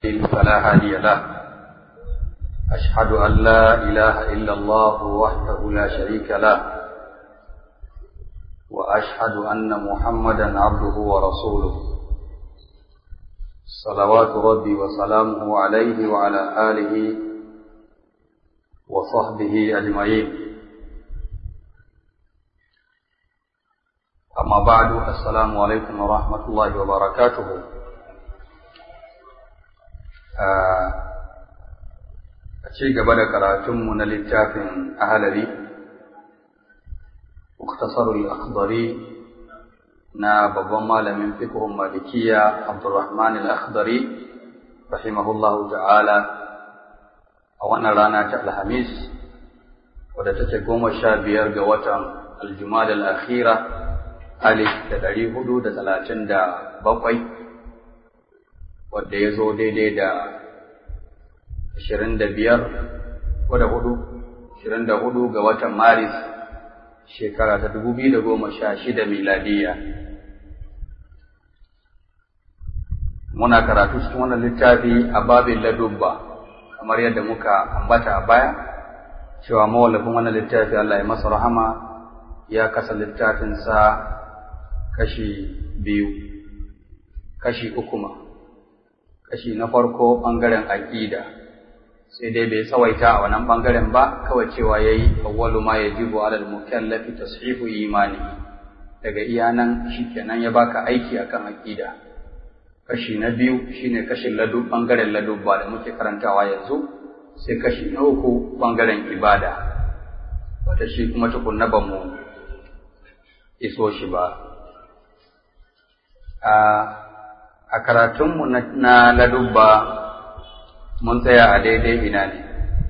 فلا هادي له أشهد أن لا إله إلا الله وحده لا شريك له وأشهد أن محمدا عبده ورسوله صلوات ربي وسلامه عليه وعلى آله وصحبه أجمعين أما بعد السلام عليكم ورحمة الله وبركاته a ci gaba da karatunmu na littafin ahalari muktasarul akhdari na babban malamin fiqhun malikiya abdurrahman al-akhdari rahimahullahu ta'ala a wannan rana ta alhamis wadda take goma sha biyar ga watan aljumada al-akhira alif da ɗari hudu da talatin da bakwai wadda ya zo daidai da ashirin da biyar ko da hudu ashirin da hudu ga watan maris shekara ta dubu biyu da goma sha shida miladiya muna karatu cikin wannan littafi a babin ladubba kamar yadda muka ambata a baya cewa mawallafin wannan littafi Allah ya masa rahama ya kasa littafinsa kashi biyu kashi uku ma kashi na farko ɓangaren aƙida sai dai bai tsawaita a wannan ɓangaren ba kawai cewa ya yi awwalu ma ya jibu alal mukallafi tashihu imani daga iyanan shi kenan ya baka aiki akan aƙida kashi na biyu shine kashin ladu ɓangaren ladubba da muke karantawa yanzu sai kashi na uku ɓangaren ibada wata shi kuma tukunna ba mu iso shi ba a karatunmu na ladubba mun tsaya a daidai ina ne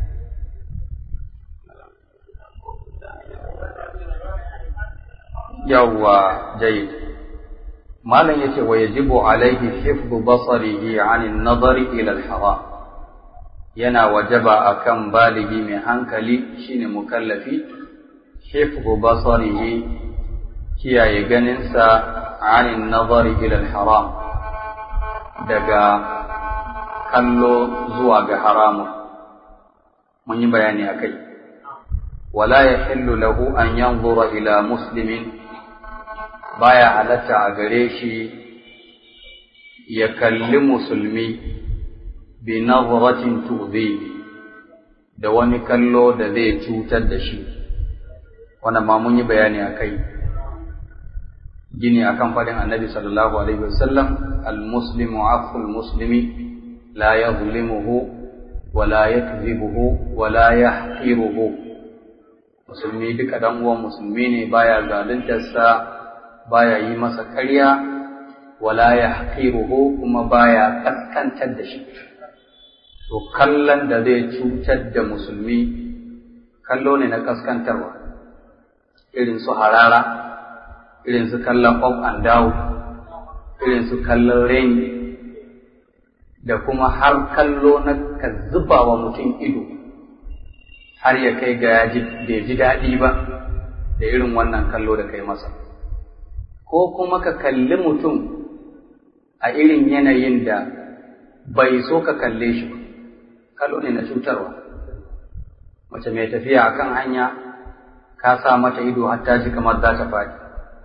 yawwa jayyid malam yace wa yajibu alaihi hifdhu basarihi anin nazari ila al-haram yana wajaba akan baligi mai hankali shine mukallafi hifdhu basarihi kiyaye ganinsa anin nazari ila al-haram daga kallo zuwa ga haramun mun yi bayani a kai wala ya hillu lahu an yanzura ila muslimin baya halatta a gare shi ya kalli musulmi bi nazratin tuzi da wani kallo da zai cutar da shi wannan ma mun yi bayani a kai gini akan faɗin annabi sallallahu alaihi wasallam al-muslimu aful muslimi لا يظلمه ولا يكذبه ولا يحقره musulmi duka dan uwan musulmi ne baya zaluntarsa baya yi masa ƙarya wala yahqiruhu kuma baya kaskantar da shi to kallon da zai cutar da musulmi kallo ne na kaskantarwa irin su harara irin su kallon up and down irin su kallon raini da kuma har kallo na ka zuba wa mutum ido har ya kai ga bai ji daɗi ba da irin wannan kallo da kai masa ko kuma ka kalli mutum a irin yanayin da bai so ka kalle shi ba kallo ne na cutarwa mace mai tafiya a kan hanya ka sa mata ido har ta ji kamar za ta faɗi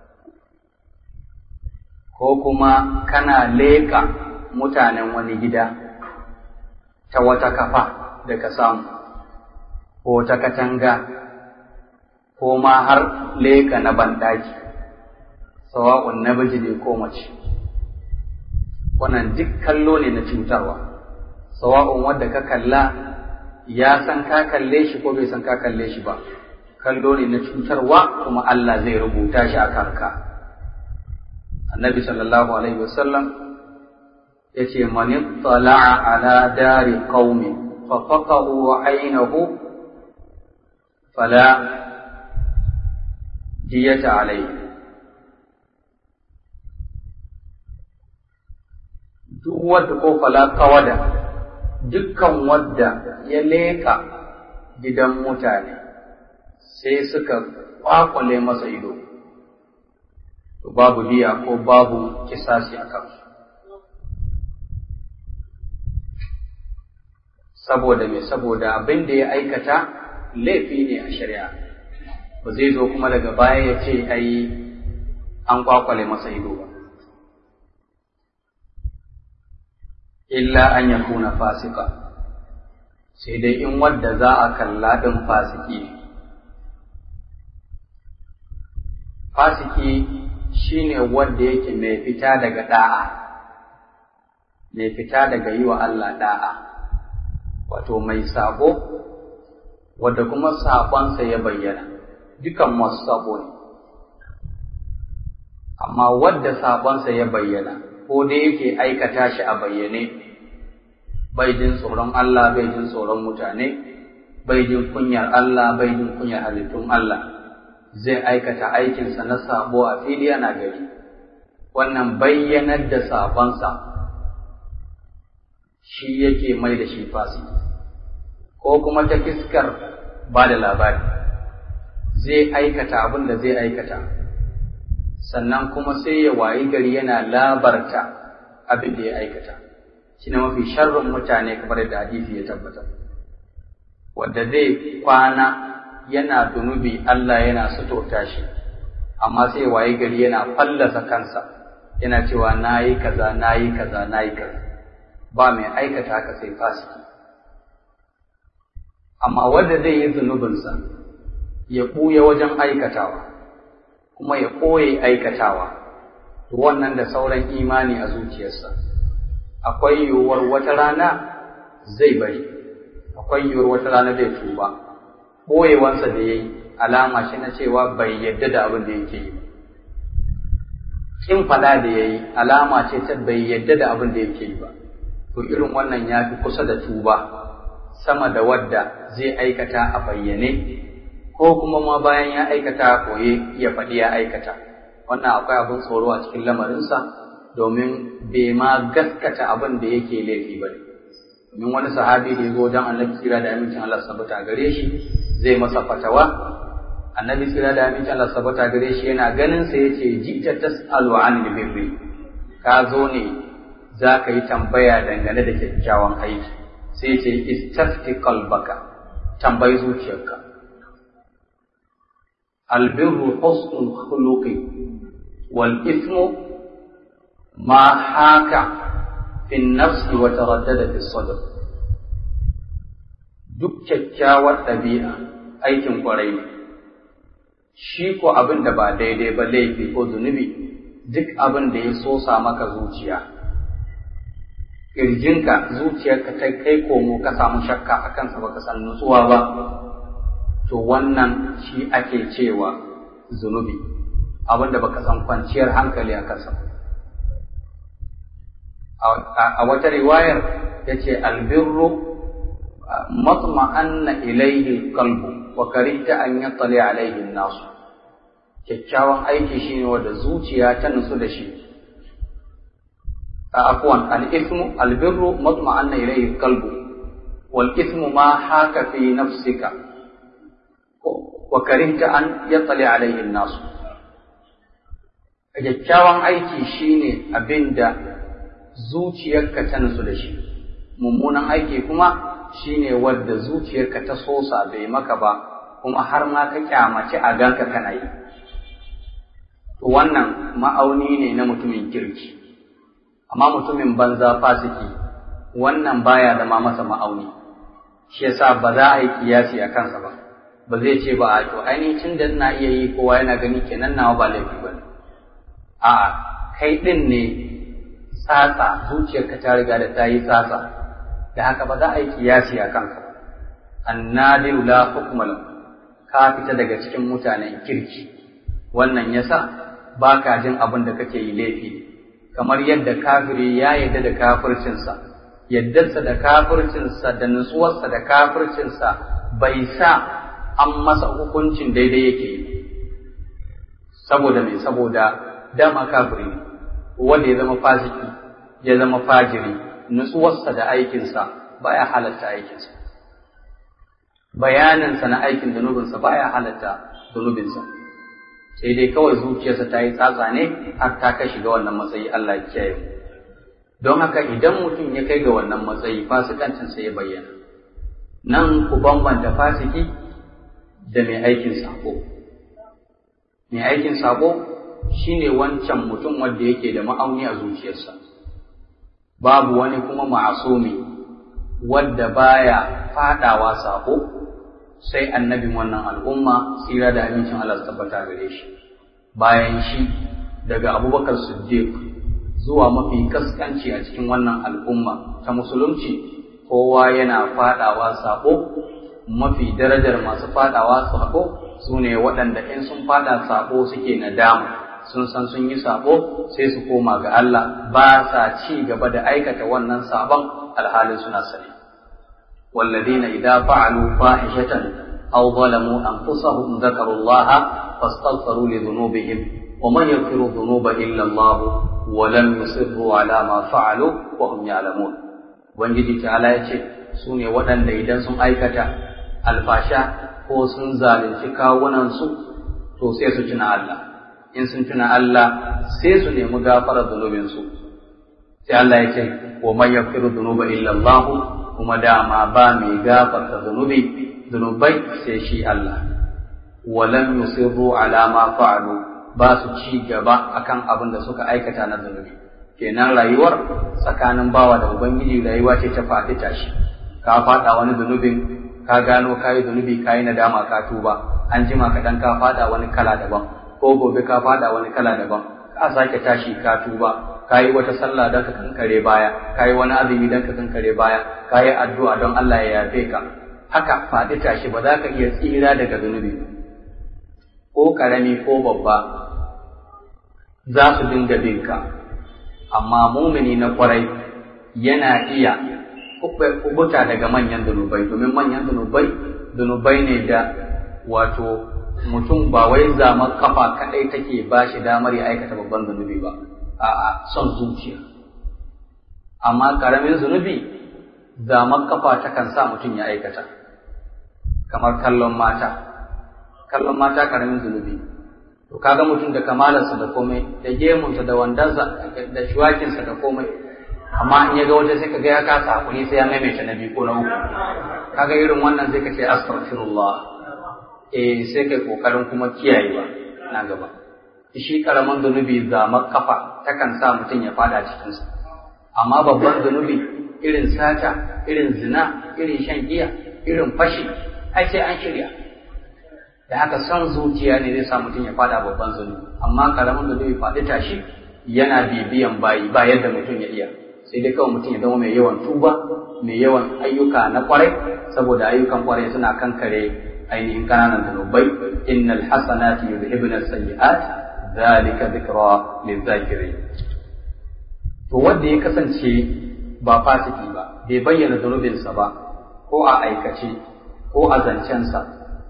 ko kuma kana leƙa mutanen wani gida ta wata kafa da ka samu, ko ta katanga, ko ma har leka na banɗaki, sawa'un namiji ne ko mace. Wannan duk kallo ne na cutarwa, sawa'un wadda ka kalla ya san ka kalle shi ko bai san ka kalle shi ba, kallo ne na cutarwa kuma Allah zai rubuta shi a kanka. Annabi sallallahu Alaihi wasallam yace man ittala'a ala dari qaumi fa faqahu aynahu fala diyata alayhi duk wadda ko fala kawada dukkan wadda ya leka gidan mutane sai suka kwakwale masa ido to babu diya ko babu kisasi a kansu saboda me saboda abin da ya aikata laifi ne a shari'a ba zai zo kuma daga baya ya ce ai an kwakwale masa ido ba illa an yakuna fasika sai dai in wadda za a kalla ɗin fasiki ne fasiki shine wadda yake mai fita daga da'a mai fita daga yi wa Allah da'a wato mai sabo wadda kuma sabonsa ya bayyana dukan masu sabo ne amma wadda sabonsa ya bayyana ko da yake aikata shi a bayyane bai jin tsoron Allah bai jin tsoron mutane bai jin kunyar Allah bai jin kunyar halittun Allah zai aikata aikinsa na sabo a fili yana gari wannan bayyanar da sabonsa shi yake mai da shi fasiki ko kuma ta fiskar ba da labari zai aikata abin da zai aikata sannan kuma sai ya wayi gari yana labarta abin da ya aikata shi ne mafi sharrin mutane kamar da hadisi ya tabbatar wadda zai kwana yana zunubi Allah yana suturta shi amma sai wayi gari yana fallasa kansa yana cewa nayi kaza nayi kaza nayi kaza ba mai aikata haka sai fasiki amma wanda zai yi zunubinsa ya ɓuya wajen aikatawa kuma ya ɓoye aikatawa to wannan da sauran imani a zuciyarsa akwai yiwuwar wata rana zai bari akwai yiwuwar wata rana zai tuba ɓoyewansa da ya yi alama shi na cewa bai yadda da abin da yake yi kin fada da ya yi alama ce ta bai yadda da abin da yake yi ba to irin wannan ya fi kusa da tuba sama da wadda zai aikata a bayyane ko kuma ma bayan ya aikata a koye ya faɗi ya aikata wannan akwai abin tsoro a cikin lamarinsa domin bai ma gaskata abin da yake laifi ba ne domin wani sahabi da ya zo wajen annabi tsira da amincin Allah sabata gare shi zai masa fatawa annabi tsira da amincin Allah sabata gare shi yana ganin sa yace jita tasalu anil birri ka zo ne za ka yi tambaya dangane da kyakkyawan aiki sai ce istafti qalbaka tambayi zuciyarka albirru husnul khuluqi wal ismu ma haka fi nafsi wa taraddada fi sadr duk kyakkyawar ɗabi'a aikin kwarai ne shi ko abin da ba daidai ba laifi ko zunubi duk abin da ya sosa maka zuciya ƙirjinka zuciyarka ta kai komo ka samu shakka a kansa baka san nutsuwa ba to wannan shi ake cewa zunubi abin da baka san kwanciyar hankali a kansa a wata riwayar ya ce albirru matma'anna ilaihi qalbu wa karihta an yattali alaihi nasu kyakkyawan aiki shine wanda zuciya ta nutsu da shi عفوا الإثم البر مطمئن إليه القلب والإثم ما حاك في نفسك وكرهت أن يطلع عليه الناس kyakkyawan aiki shine abin da zuciyarka ta nutsu da shi mummunan aiki kuma shine wadda zuciyarka ta sosa bai maka ba kuma har ma ka kyamaci a ganka kana yi wannan ma'auni ne na mutumin kirki amma mutumin banza fasiki wannan baya zama masa ma'auni shi yasa ba za a yi kiyasi a kansa ba ba zai ce ba a to ainihin tun da ina iya yi kowa yana gani kenan nawa ba laifi ba ne a'a kai din ne tsatsa zuciyarka ta riga da ta yi tsatsa da haka ba za a yi kiyasi a kanka ba annadiru la hukma ka fita daga cikin mutanen kirki wannan yasa ba ka jin abin da kake yi laifi ne kamar yadda kafiri ya yadda da kafircinsa yaddarsa da kafircinsa da nutsuwarsa da kafircinsa bai sa an masa hukuncin daidai yake yi saboda mai saboda dama kafiri ne wanda ya zama fasiki ya zama fajiri nutsuwarsa da aikinsa baya halatta aikinsa bayaninsa na aikin zunubinsa baya halatta zunubinsa sai dai kawai zuciyarsa ta yi tsatsa ne har ta kai shiga wannan matsayi Allah ya kiyaye mu don haka idan mutum ya kai ga wannan matsayi fasikancinsa ya bayyana nan ku bambanta fasiki da mai aikin sako mai aikin sako shine wancan mutum wanda yake da ma'auni a zuciyarsa babu wani kuma ma'asumi wadda baya fadawa sako sai annabin wannan al'umma tsira da amincin Allah su tabbata gare shi bayan shi daga abubakar siddiq zuwa mafi kaskanci a cikin wannan al'umma ta musulunci kowa yana fadawa sako mafi darajar masu fadawa sako su ne waɗanda in sun fada sako suke nadama sun san sun yi sabo sai su koma ga Allah ba sa ci gaba da aikata wannan sabon alhalin suna sani والذين إذا فعلوا فاحشة أو ظلموا أنفسهم ذكروا الله فاستغفروا لذنوبهم ومن يغفر الذنوب إلا الله ولم يصروا على ما فعلوا وهم يعلمون Ubangiji ta'ala ya ce su ne waɗanda idan sun aikata alfasha ko sun zalunci kawunansu to sai su tuna Allah in sun tuna Allah sai su nemi gafarar zunubinsu sai Allah ya ce wa man yaghfiru dhunuba illa Allah kuma dama ba mai gafarta zunubi zunubai sai shi Allah walam yusirru ala ma fa'alu ba su ci gaba akan abin da suka aikata na zunubi kenan rayuwar tsakanin bawa da ubangiji rayuwa ce ta faɗi tashi ka faɗa wani zunubin ka gano kayi zunubi kayi nadama ka tuba an jima kaɗan ka faɗa wani kala daban ko gobe ka faɗa wani kala daban ka sake tashi ka tuba ka yi wata sallah don ka kankare baya ka yi wani azumi don ka kankare baya ka yi addu'a don Allah ya yafe ka haka faɗi tashi ba za ka iya tsira daga zunubi ko ƙarami ko babba za su dinga bin ka amma mumini na kwarai yana iya kubuta daga manyan zunubai domin manyan zunubai zunubai ne da wato mutum ba wai zama kafa kaɗai take ba shi damar ya aikata babban zunubi ba a'a son zuciya amma ƙaramin zunubi zama kafa takan sa mutum ya aikata kamar kallon mata kallon mata ƙaramin zunubi to kaga mutum da kamalarsa da komai da gemunsa da wandansa da shuwakinsa da komai amma in ya ga wata sai kaga ya kasa hakuri sai ya maimaita na biyu ko na uku kaga irin wannan sai ka ce astaghfirullah eh sai kai kokarin kuma kiyayewa na gaba shi karaman zunubi zama kafa takan sa mutum ya fada cikin sa amma babban zunubi irin sata irin zina irin shan giya irin fashi ai sai an shirya da haka son zuciya ne zai sa mutum ya fada babban zunubi amma karamin zunubi faɗi tashi yana bibiyan bayi ba yadda mutum ya iya sai dai kawai mutum ya zama mai yawan tuba mai yawan ayyuka na kwarai saboda ayyukan kwarai suna kankare ainihin kananan zunubai innal hasanati yuzhibna sayyi'at zalika dhikra lizakirin to wanda ya kasance ba fasiki ba bai bayyana zunubinsa ba ko a aikace ko a zancensa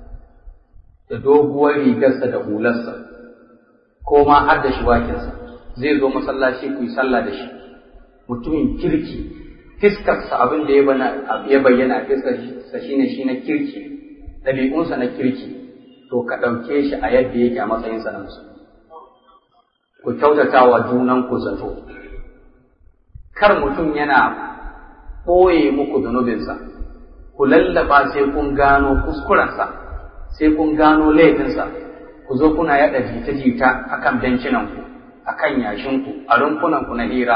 da doguwar rigarsa da hularsa ko ma har da shiwakinsa zai zo masallaci ku yi sallah da shi mutumin kirki fiskarsa abin da ya bayyana a fiskarsa shine shi na kirki ɗabi'unsa na kirki to ka ɗauke shi a yadda yake a matsayinsa na musulmi ku kyautata wa junan ku zato kar mutum yana ɓoye muku zunubinsa ku lallaba sai kun gano kuskurensa sai kun gano laifinsa ku zo kuna yaɗa jita-jita a kan bencinanku a kan yashinku a rumfunanku na hira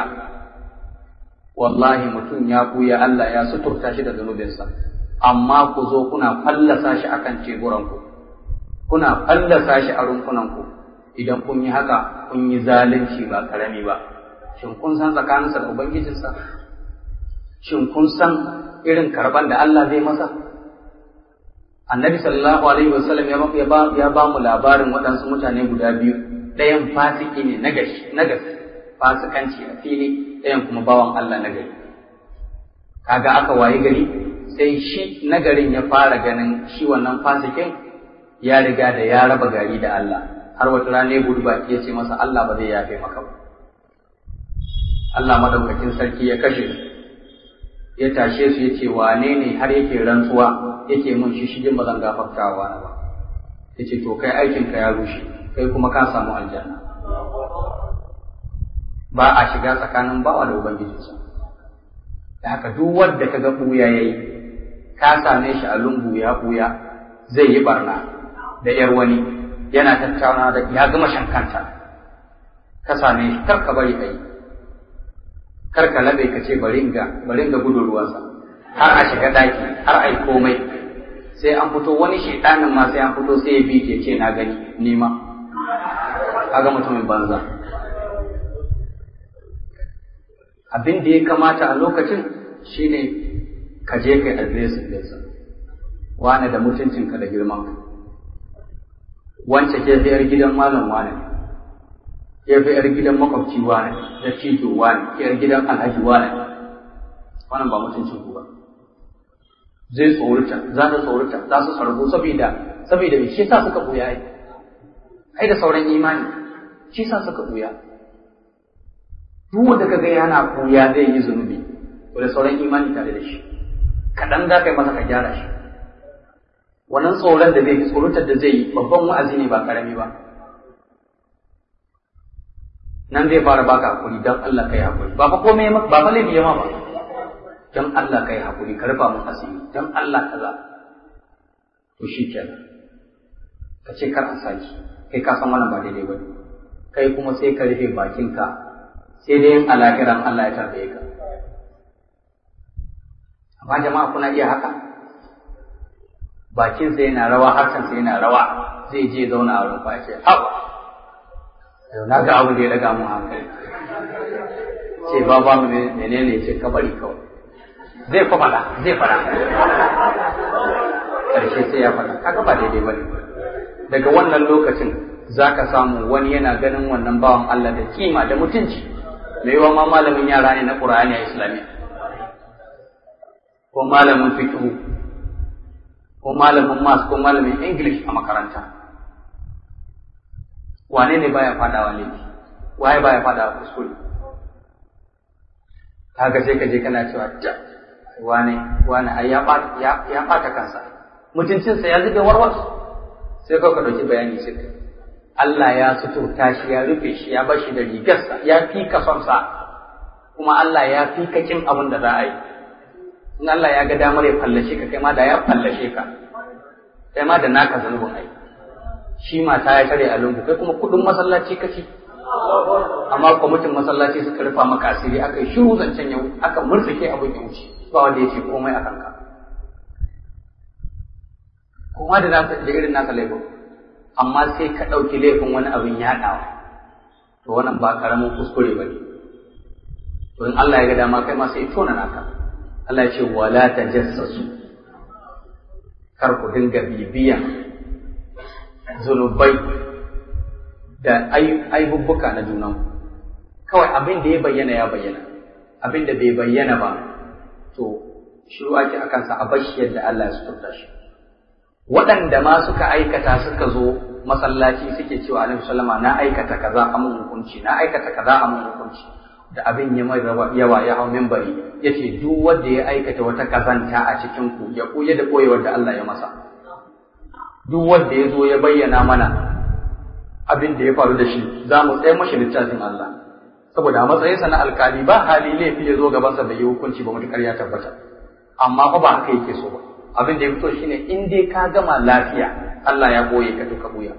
wallahi mutum ya ɓuya Allah ya suturta shi da zunubinsa amma ku zo kuna fallasa shi a kan teburanku kuna fallasa shi a rumfunanku idan kun yi haka kun yi zalunci ba karami ba shin kun san tsakaninsa da ubangijinsa shin kun san irin karban da Allah zai masa annabi sallallahu alaihi wasallam ya ba ya ba mu labarin waɗansu mutane guda biyu ɗayan fasiki ne na gashi na gaske fasikanci a fili ɗayan kuma bawan Allah na gari kaga aka wayi gari sai shi nagarin ya fara ganin shi wannan fasikin ya riga da ya raba gari da Allah har wata rana ya gudu baki ya ce masa Allah ba zai yafe maka ba Allah madaukakin sarki ya kashe su ya tashe su ya ce wane ne har yake rantsuwa yake mun shi shigin ba zan gafartawa na ba ya ce to kai aikinka ya rushe kai kuma ka samu aljanna ba a shiga tsakanin bawa da ubangijinsa da haka duk wanda kaga ɓuya yayi ka same shi a lungu ya buya zai yi barna da yar wani yana tattauna da ya gama shan kanta ka same shi kar ka bari kai kar ka labe ka ce bari ga bari ga gudun ruwansa har a shiga daki har ai komai sai an fito wani shedanin ma sai an fito sai ya bi ke ce na gani nima kaga mutumin banza abin da ya kamata a lokacin shine ka je kai adresin ɗinsa wane da mutuncinka da girmanka wance ke fi yar gidan malam wane ke fi yar gidan makwabci wane da tito wane ke yar gidan alhaji wane wannan ba mutuncin ku ba zai tsorita za ta tsorita za su sarbu saboda saboda shi sa suka buya ai ai da sauran imani shi sa suka buya duk wanda kaga yana buya zai yi zunubi to da sauran imani tare da shi kaɗan za ka yi masa ka gyara shi wannan tsoron da zai yi tsorotar da zai yi babban wa'azi ne ba karami ba nan zai fara baka hakuri don Allah ka yi hakuri ba fa komai ba fa laifi ma ba don Allah ka yi hakuri ka rufa mun asiri don Allah kaza to shi kenan ka ce kar a saki kai ka san wannan ba daidai ba kai kuma sai ka rufe bakinka sai dai yin alakiran Allah ya tarbe ka amma jama'a kuna iya haka bakin sa yana rawa harshen sa yana rawa zai je zauna a rumfa ce haba yau na ga abu da ya daga mun hankali ce ba ba mu menene ce kabari kawai zai fa fada zai fada karshe sai ya fada kaga ba daidai bane daga wannan lokacin zaka samu wani yana ganin wannan bawan Allah da kima da mutunci mai yawan ma malamin yara ne na Qur'ani a Islamiyya ko malamin fiqh ko malamin mas ko malamin English a makaranta wane ne baya fadawa laifi waye baya fadawa kuskure kaga sai ka je kana cewa ta wane wane ai ya bata ya ya bata kansa mutuncinsa ya zube warwas sai ka dauki bayani sai Allah ya suturta shi ya rufe shi ya bar shi da rigarsa ya fi ka son sa kuma Allah ya fi ka kin abin da za a yi in Allah ya ga damar ya fallashe ka kai ma da ya fallashe ka kai ma da naka zanubin ai shi mata ya tare a lungu kai kuma kudin masallaci kaci amma kwamitin masallaci suka rufa maka asiri aka yi shiru zancen yau aka murtsike abin ya wuce ba wanda ya ce komai a kanka kuma da nasa da irin nasa laifin amma sai ka ɗauki laifin wani abin yaɗawa to wannan ba karamin kuskure ba ne to in Allah ya ga dama kai ma sai tona naka Allah ya ce wala tajassasu kar ku dinga bibiyan zunubai da aibubbuka na junan kawai abin da ya bayyana ya bayyana abin da bai bayyana ba to shiru ake a kansa a bashi yadda Allah ya suturta shi waɗanda ma suka aikata suka zo masallaci suke cewa alaihi sallama na aikata kaza a mun hukunci na aikata kaza a mun hukunci da abin ya mai yawa ya hau minbari yace duk wanda ya aikata wata kazanta a cikin ku ya koye da koyewar da Allah ya masa duk wanda ya zo ya bayyana mana abin da ya faru da shi za mu tsaye mashi littafin Allah saboda a matsayinsa na alkali ba hali laifi ya zo gabansa da yi hukunci ba mutukar ya tabbata amma fa ba haka yake so ba abin da ya fito shine in dai ka gama lafiya Allah ya boye ka duka buya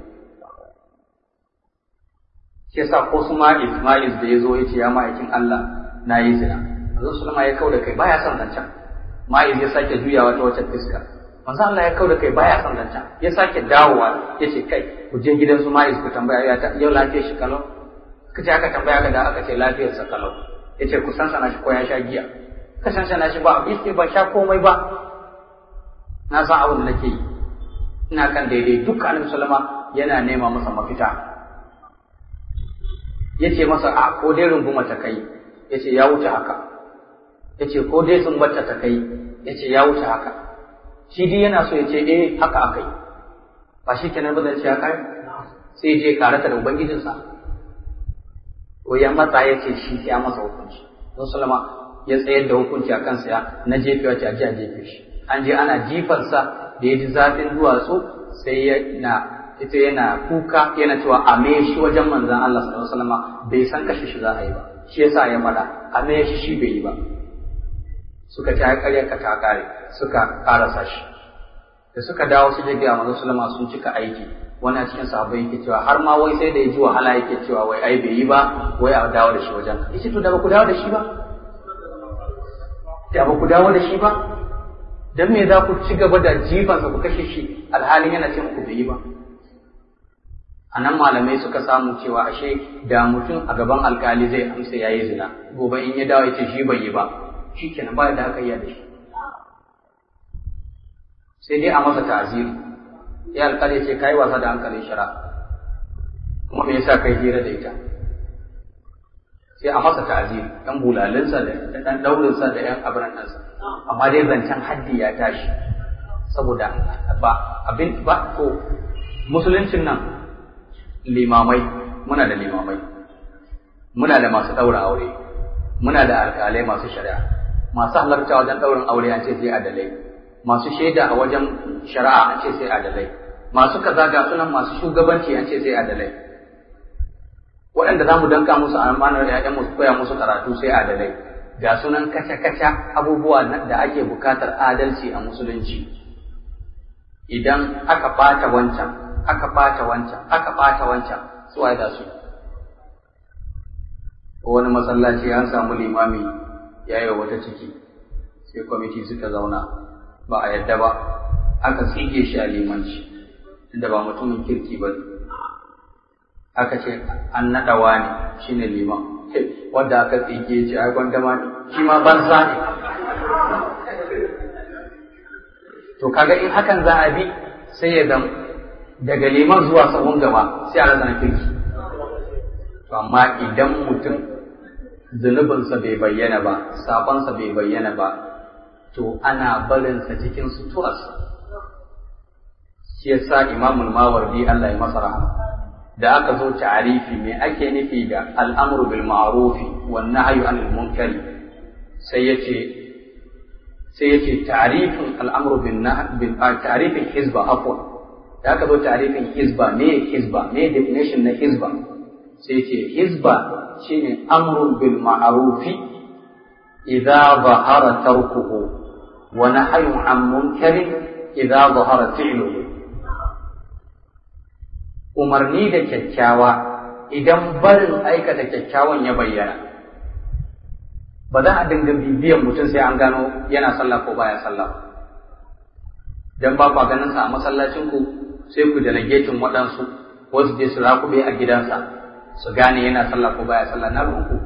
shi yasa ko su ma Ismail da ya zo ya ce ya ma'aikin Allah na yi zina Manzo Sulama ya kau da kai baya son zancen Ma'iz ya sake juyawa ta wacce fiska manzo Allah ya kau da kai baya son zancen ya sake dawowa ya ce kai ku je gidan su Ma'iz ku tambaya ya ta yau lafiyar shi kalau kace aka tambaya ka da aka ce lafiyar sa kalau ya ce ku san sana shi ko ya sha giya ka san sana shi ba yace ba sha komai ba na san abin da nake yi ina kan daidai duk annabi sallama yana nema masa mafita yace masa a ko dai runguma ta kai yace ya wuce haka yace ko dai sun bata ta kai yace ya wuce haka shi dai yana so yace eh haka akai ba shi kenan ba zai ce haka sai je karata da ubangijinsa ko ya matsa yace shi ya masa hukunci don sallama ya tsayar da hukunci a kansa ya na jefewa ce a ji a jefe shi an je ana jifarsa da ya ji zafin duwatsu sai ya na ita yana kuka yana cewa a me shi wajen manzan Allah sallallahu alaihi wasallam bai san kashe shi za a yi ba shi yasa ya faɗa a me shi shi bai yi ba suka ci ai ƙarya ka ta kare suka karasa shi da suka dawo su je ga manzo sallama sun cika aiki wani a cikin sahabbai yake cewa har ma wai sai da ya ji wahala yake cewa wai ai bai yi ba wai a dawo da shi wajen ka yace to da ba ku dawo da shi ba da ba ku dawo da shi ba dan me za ku ci gaba da jifansa ku kashe shi alhalin yana cin ku bai yi ba a nan malamai suka samu cewa ashe da mutum a gaban alkali zai amsa yayi zina gobe in ya dawo ya ce shi bai yi ba shi kenan ba da aka yi da shi sai dai a masa ta'aziri ya alkali ce kai wasa da hankalin shara kuma me yasa kai hira da ita sai a masa ta'aziri dan bulalinsa da dan daurinsa da yan abran ɗansa amma dai zancen haddi ya tashi saboda ba abin ba ko musuluncin nan limamai muna da limamai muna da masu ɗaura aure muna da alƙalai masu shari'a masu halarta wajen ɗaurin aure an ce sai adalai masu shaida a wajen shari'a an ce sai adalai masu kaza ga sunan masu shugabanci an ce sai adalai waɗanda za mu danka musu amanar ƴaƴan musu koya musu karatu sai adalai ga sunan kaca-kaca abubuwa da ake bukatar adalci a musulunci idan aka ɓata wancan aka ɓata wancan aka ɓata wancan su waye za su wani masallaci an samu limami ya yi wata ciki sai kwamiti suka zauna ba a yadda ba aka tsige shi a limanci inda ba mutumin kirki ba aka ce an naɗa wani shine liman wanda aka tsige shi a gwandama ne shi ma banza ne to kaga in hakan za a bi sai ya zama daga liman zuwa sahun gaba sai a rasa kirki to amma idan mutum zunubinsa bai bayyana ba sabansa bai bayyana ba to ana barinsa cikin suturarsa shi yasa imamul mawardi Allah ya masa rahama da aka zo ta'arifi me ake nufi da al'amru bil ma'rufi wan nahyu anil munkari sai yace sai yace ta'rifin al'amru bin bin ta'rifin hizba afwan da aka zo ta'rifin hizba me hizba me definition na hizba sai yace hizba shine amrun bil ma'rufi idza zahara tarkuhu wa nahyun an munkarin idza zahara fi'luhu umarni da kyakkyawa idan barin aikata kyakkyawan ya bayyana ba za a dinga bibiyan mutum sai an gano yana sallah ko baya sallah dan ba kwa ganin sa a masallacin ku sai ku delegating waɗansu wasu je su rakube a gidansa su gane yana sallah ko baya sallah na ku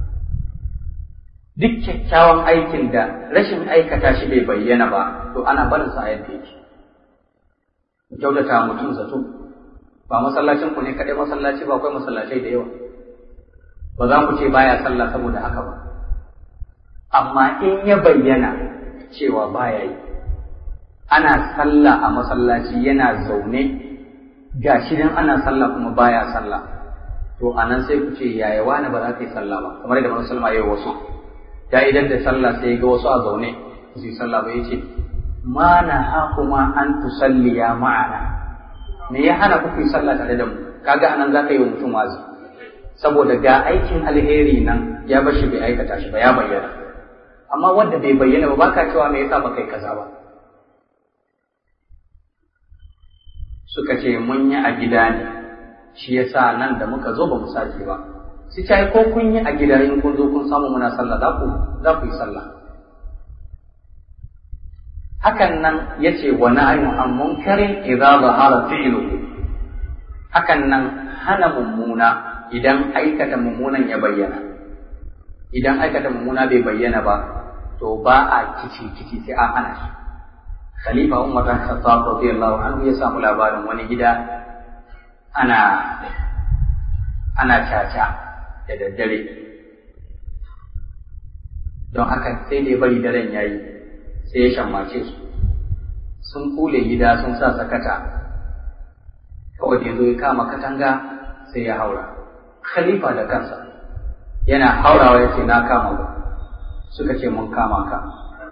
duk kyakkyawan aikin da rashin aikata shi bai bayyana ba to ana barin sa a yadda yake kyautata mutum zato ba masallacin ku ne kaɗai masallaci ba akwai masallacai da yawa ba za ku ce baya sallah saboda haka ba amma in ya bayyana cewa baya yi ana sallah a masallaci yana zaune ga shi dan ana sallah kuma baya sallah to anan sai ku ce yaya wani ba za ka yi sallah ba kamar yadda manzon sallama yayi wasu ya idan da sallah sai ga wasu a zaune su yi sallah ba yace ma na hakuma an tusalliya ma'ana me ya hana kuku yi sallah tare da mu kaga anan za ka yi wa mutum wazi saboda ga aikin alheri nan ya bashi bai aikata shi ba ya bayyana amma wanda bai bayyana ba baka cewa me yasa baka yi kaza ba suka ce mun yi a gida ne shi yasa nan da muka zo ba mu sake ba su ce ko kun yi a gida in kun zo kun samu muna sallah za ku za ku yi sallah hakan nan yace wa na'yu an munkarin idza zahara fi'luhu hakan nan hana mummuna idan aikata mummunan ya bayyana idan aikata mummuna bai bayyana ba to ba a kici kici sai an hana shi khalifa umar bin khattab radiyallahu anhu ya samu labarin wani gida ana ana caca da daddare don haka sai da bari daren yayi sai ya shammace su sun kule gida sun sa sakata kawai da zo ya kama katanga sai ya haura khalifa da kansa yana haurawa ya ce na kama ku suka ce mun kama ka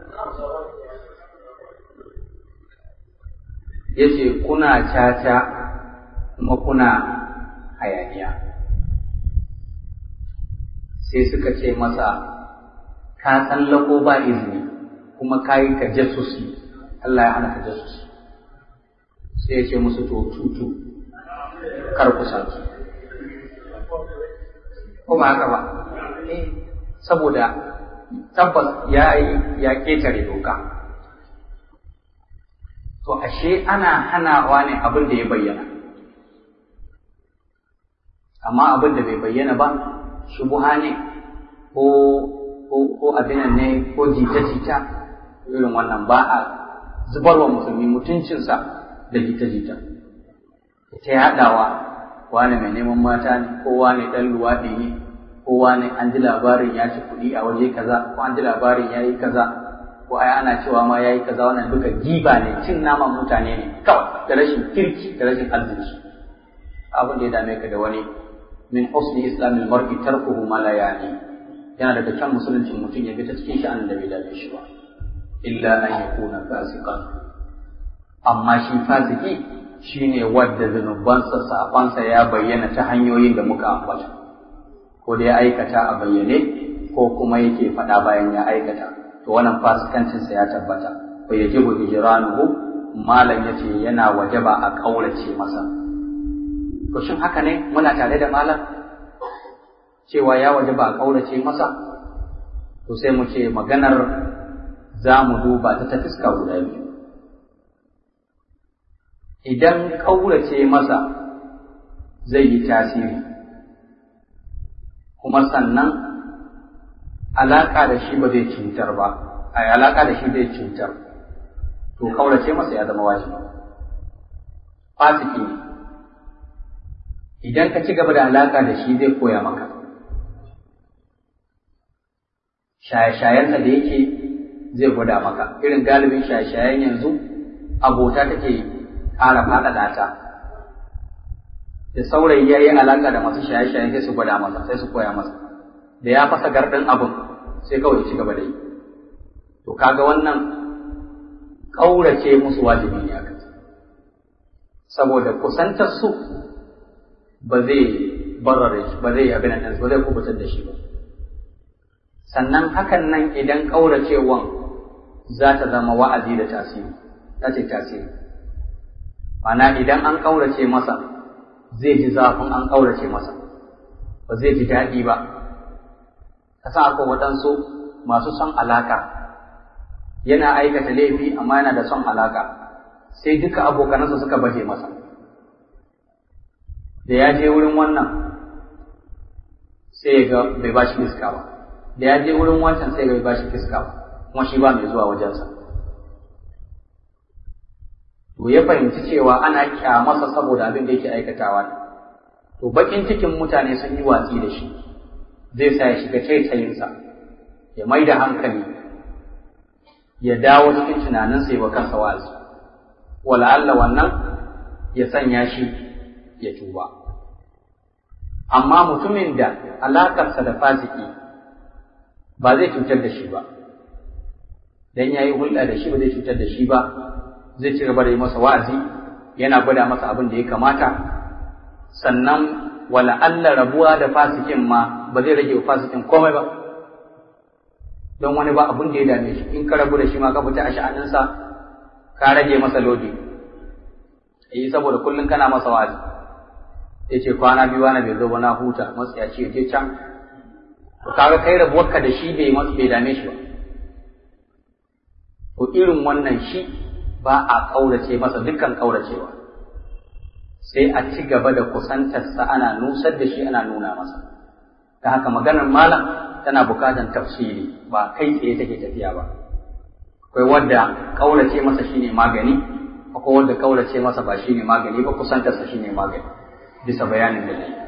ya ce kuna caca kuma kuna hayaniya sai suka ce masa ka tsallako ba izini kuma kayi ka jasusi Allah ya hana ka jasusi sai ya ce musu to tutu kar ku saki ko ba haka ba saboda tabbas ya yi ya ketare doka to ashe ana hanawa ne abin da ya bayyana amma abin da bai bayyana ba shubuha ne ko ko abinan ne ko jita-jita irin wannan ba a zubarwa musulmi mutuncinsa da jita-jita ta yaɗawa wane mai neman mata ne ko wane ɗan luwaɗi ne ko wane an ji labarin ya ci kuɗi a waje kaza ko an ji labarin ya yi kaza ko ai ana cewa ma ya yi kaza wannan duka giba ne cin naman mutane ne kawai da rashin kirki da rashin arziki abin da ya dame ka da wani min husni islamil mar'i tarkuhu ma la yani yana daga can musuluncin mutum ya bi ta cikin sha'anin da bai dame shi ba illa an yakuna fasiqan amma shi fasiki shine wadda zunubansa sabansa ya bayyana ta hanyoyin da muka ambata ko da ya aikata a bayyane ko kuma yake faɗa bayan ya aikata to wannan fasikancinsa ya tabbata fa yajibu hijranuhu malam yace yana wajaba a kaurace masa to shin haka ne muna tare da malam cewa ya wajaba a kaurace masa to sai mu ce maganar za mu duba ta ta fiska guda biyu idan kaurace masa zai yi tasiri kuma sannan alaƙa da shi ba zai cutar ba a alaƙa da shi zai cutar to kaurace masa ya zama wajibi fasiki ne idan ka ci gaba da alaƙa da shi zai koya maka shaye-shayensa da yake zai gwada maka irin galibin shaye-shayen yanzu abota take ƙara faɗaɗa ta da saurayi ya yi alaƙa da masu shaye-shaye sai su gwada masa sai su koya masa da ya fasa garɗin abin sai kawai ci gaba da yi to kaga wannan ƙaurace musu wajibi ne aka saboda kusantar su ba zai barare shi ba zai abin nan ba zai kubutar da shi ba sannan hakan nan idan ƙauracewan za ta zama wa'azi da tasiri za ta tasiri Mana idan an ƙaurace masa zai ji zafin an ƙaurace masa ba zai ji daɗi ba ka san akwai waɗansu masu son alaka yana aikata laifi amma yana da son alaka sai duka abokanansa suka baje masa da ya je wurin wannan sai ya ga bai ba shi fiska ba da ya je wurin wancan sai bai ba shi fiska ba kuma shi ba mai zuwa wajensa to ya fahimci cewa ana kyamarsa saboda abin da yake aikatawa ne to bakin cikin mutane sun yi watsi da shi zai sa ya shiga taitayinsa ya mai da hankali ya dawo cikin tunaninsa ya wa kansa wa'azi wala'alla wannan ya sanya shi ya tuba amma mutumin da alakarsa da fasiki ba zai cutar da shi ba dan yayi hulɗa da shi ba zai cutar da shi ba zai ci gaba da yi masa wa'azi yana gwada masa abin da ya kamata sannan wala Allah rabuwa da fasikin ma ba zai rage wa fasikin komai ba don wani ba abin da ya dame shi in ka rabu da shi ma ka fita a sha'aninsa ka rage masa lodi eh saboda kullum kana masa wa'azi ya ce kwana biyu wani bai zo ba na huta masu ya ce je can to kaga kai rabuwarka da shi bai bai dame shi ba to irin wannan shi ba a ƙaurace masa dukkan ƙauracewa sai a ci gaba da kusantarsa ana nusar da shi ana nuna masa ta haka maganar malam tana bukatan tafsiri ba kai tsaye take tafiya ba akwai wadda ƙaurace masa shine magani akwai wadda ƙaurace masa ba shine magani ba kusantarsa shine magani bisa bayanin da nayi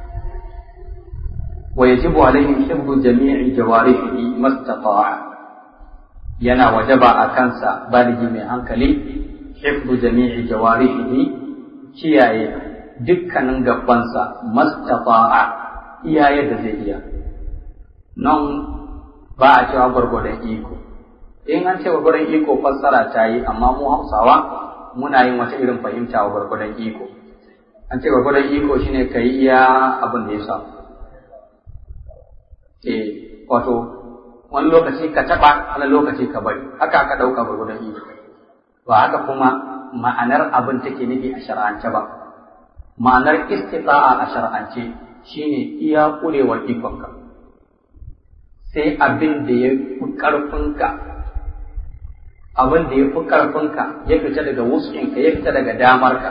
wa yajibu alaihim hifdhu jami'i jawarihi mastata'a yana wajaba a kansa baligi mai hankali hifdu jami'i jawarihi kiyaye dukkanin gabansa mastata'a iyaye da zai iya nan ba a cewa gwargwadon iko in an ce gwargwadon iko fassara ta yi amma mu hausawa muna yin wata irin fahimta wa gwargwadon iko an ce gwargwadon iko shine ka yi iya abin da ya samu eh wato wani lokaci ka taɓa wani lokaci ka bari haka aka ɗauka gwargwadon iko ba haka kuma ma'anar abin take nufi a shar'ance ba ma'anar istita'a a shar'ance shine iya ƙurewar ikonka sai abin da ya fi ƙarfinka abin da ya fi ƙarfinka ya fita daga wuskinka ya fita daga damarka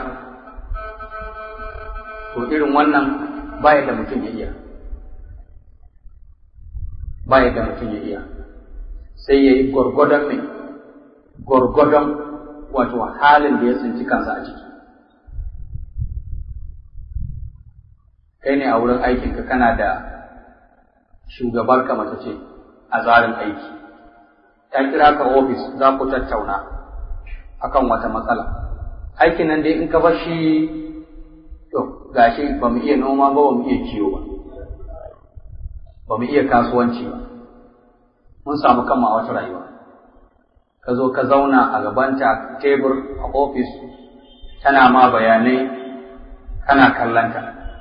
to irin wannan baya da mutum ya iya baya da mutum ya iya sai ya yi gwargwadon mai gwargwadon wato halin da ya tsinci kansa a ciki kai ne a wurin aikinka kana da shugabar ka mace ce a tsarin aiki ta kira ka ofis za ku tattauna akan wata matsala aikin nan dai in ka bar shi to gashi ba mu iya noma ba ba mu iya kiwo ba ba mu iya kasuwanci ba mun samu kanmu a wata rayuwa ka zo ka zauna a gabanta tebur a ofis tana ma bayanai kana kallanta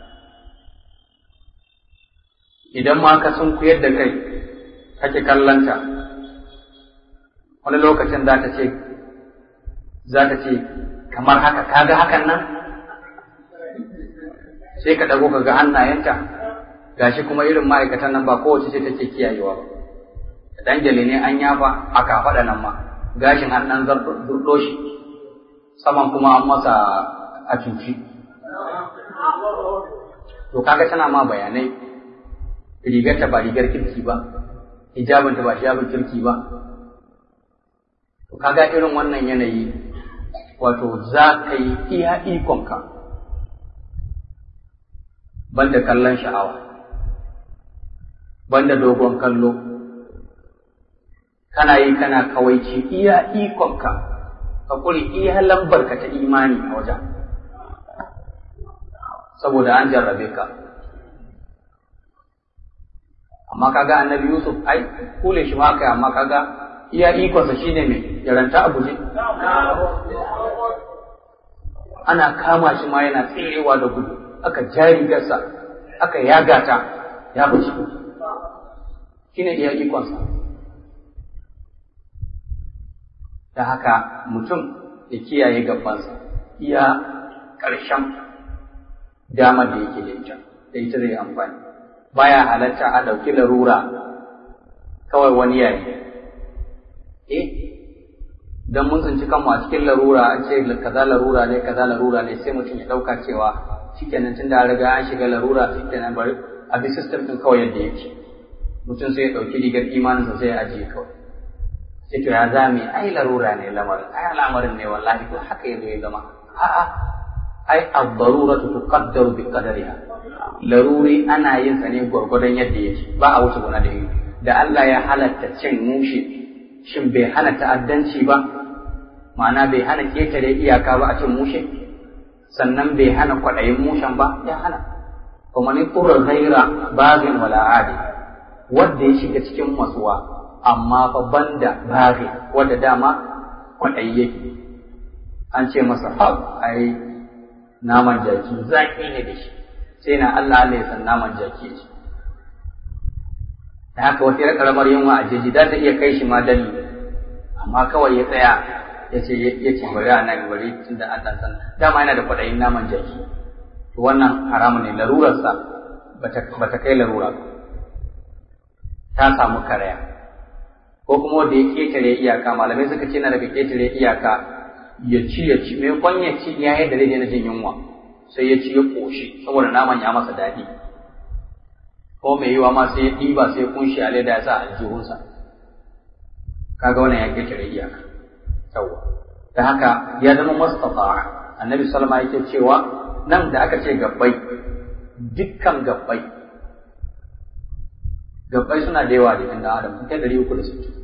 idan ma ka sun kuyar da kai kake kallanta wani lokacin za ta ce za ta ce kamar haka kaga hakan nan sai ka ɗago ka ga hannayenta gashi kuma irin ma'aikatan nan ba kowace ce take kiyayewa ba dan jale ne an yafa a kafaɗa nan ma gashin an ɗan zurɗo shi saman kuma an masa a cuci to kaga tana ma bayanai rigarta ba rigar kirki ba hijabinta ba hijabin kirki ba to kaga irin wannan yanayi wato za ka yi iya ikonka banda kallon sha'awa banda dogon kallo kana yi kana kawaici iya ikonka ka kuri iya lambarka ta imani a wajen saboda an jarrabe ka amma kaga annabi yusuf ai kule shi ma kai amma kaga iya ikonsa shine mai yaranta a guje ana kama shi ma yana tserewa da gudu aka jari gasa aka yagata ya bace shine iya ikonsa da haka mutum ya kiyaye gabansa iya ƙarshen damar da yake da ita da ita zai amfani baya halatta a ɗauki larura kawai wani yayi eh dan mun tsinci kanmu a cikin larura an ce kaza larura ne kaza larura ne sai mutum ya ɗauka cewa shikenan tun da riga an shiga larura shikenan bari a bi system ɗin kawai yadda yake mutum sai ya ɗauki rigar imaninsa sai ya ajiye kawai sai to ya zame ai larura ne lamarin ai al'amarin ne wallahi ko haka yazo ya zama a'a ai ad-daruratu tuqaddaru bi qadariha laruri ana yin sa ne gwargwadon yadda yake ba a wuce gona da yi da Allah ya halatta cin mushi shin bai hana ta'addanci ba ma'ana bai hana ketare iyaka ba a cin mushe sannan bai hana kwaɗayin mushen ba ya hana kuma ni qurra ghaira bagin wala adi wanda ya shiga cikin masuwa amma fa banda bari wanda dama kwaɗayi yake an ce masa ha ai naman jaki zaki ne da shi sai na Allah Allah ya san naman jaki ce da haka wata yar karamar yunwa a jeji za ta iya kai shi ma dalli amma kawai ya tsaya ya ce ya ce bari a nan bari tun da Allah san dama yana da kwaɗayin naman jaki to wannan haramun ne larurarsa ba ta kai larura ba ta samu karaya ko kuma wanda ya ketare iyaka malamai suka ce na daga ketare iyaka ya ci ya ci mai kwan ya ci ya yadda zai daina jin yunwa sai ya ci ya koshi saboda naman ya masa daɗi ko mai yiwa ma sai ya ɗiba sai ya kunshi a leda ya sa aljihunsa kaga wannan ya ketare iyaka yawwa da haka ya zama mustafa annabi salama yake cewa nan da aka ce gabbai dukkan gabbai gabbai suna da yawa jikin da adam kai ɗari uku da sittin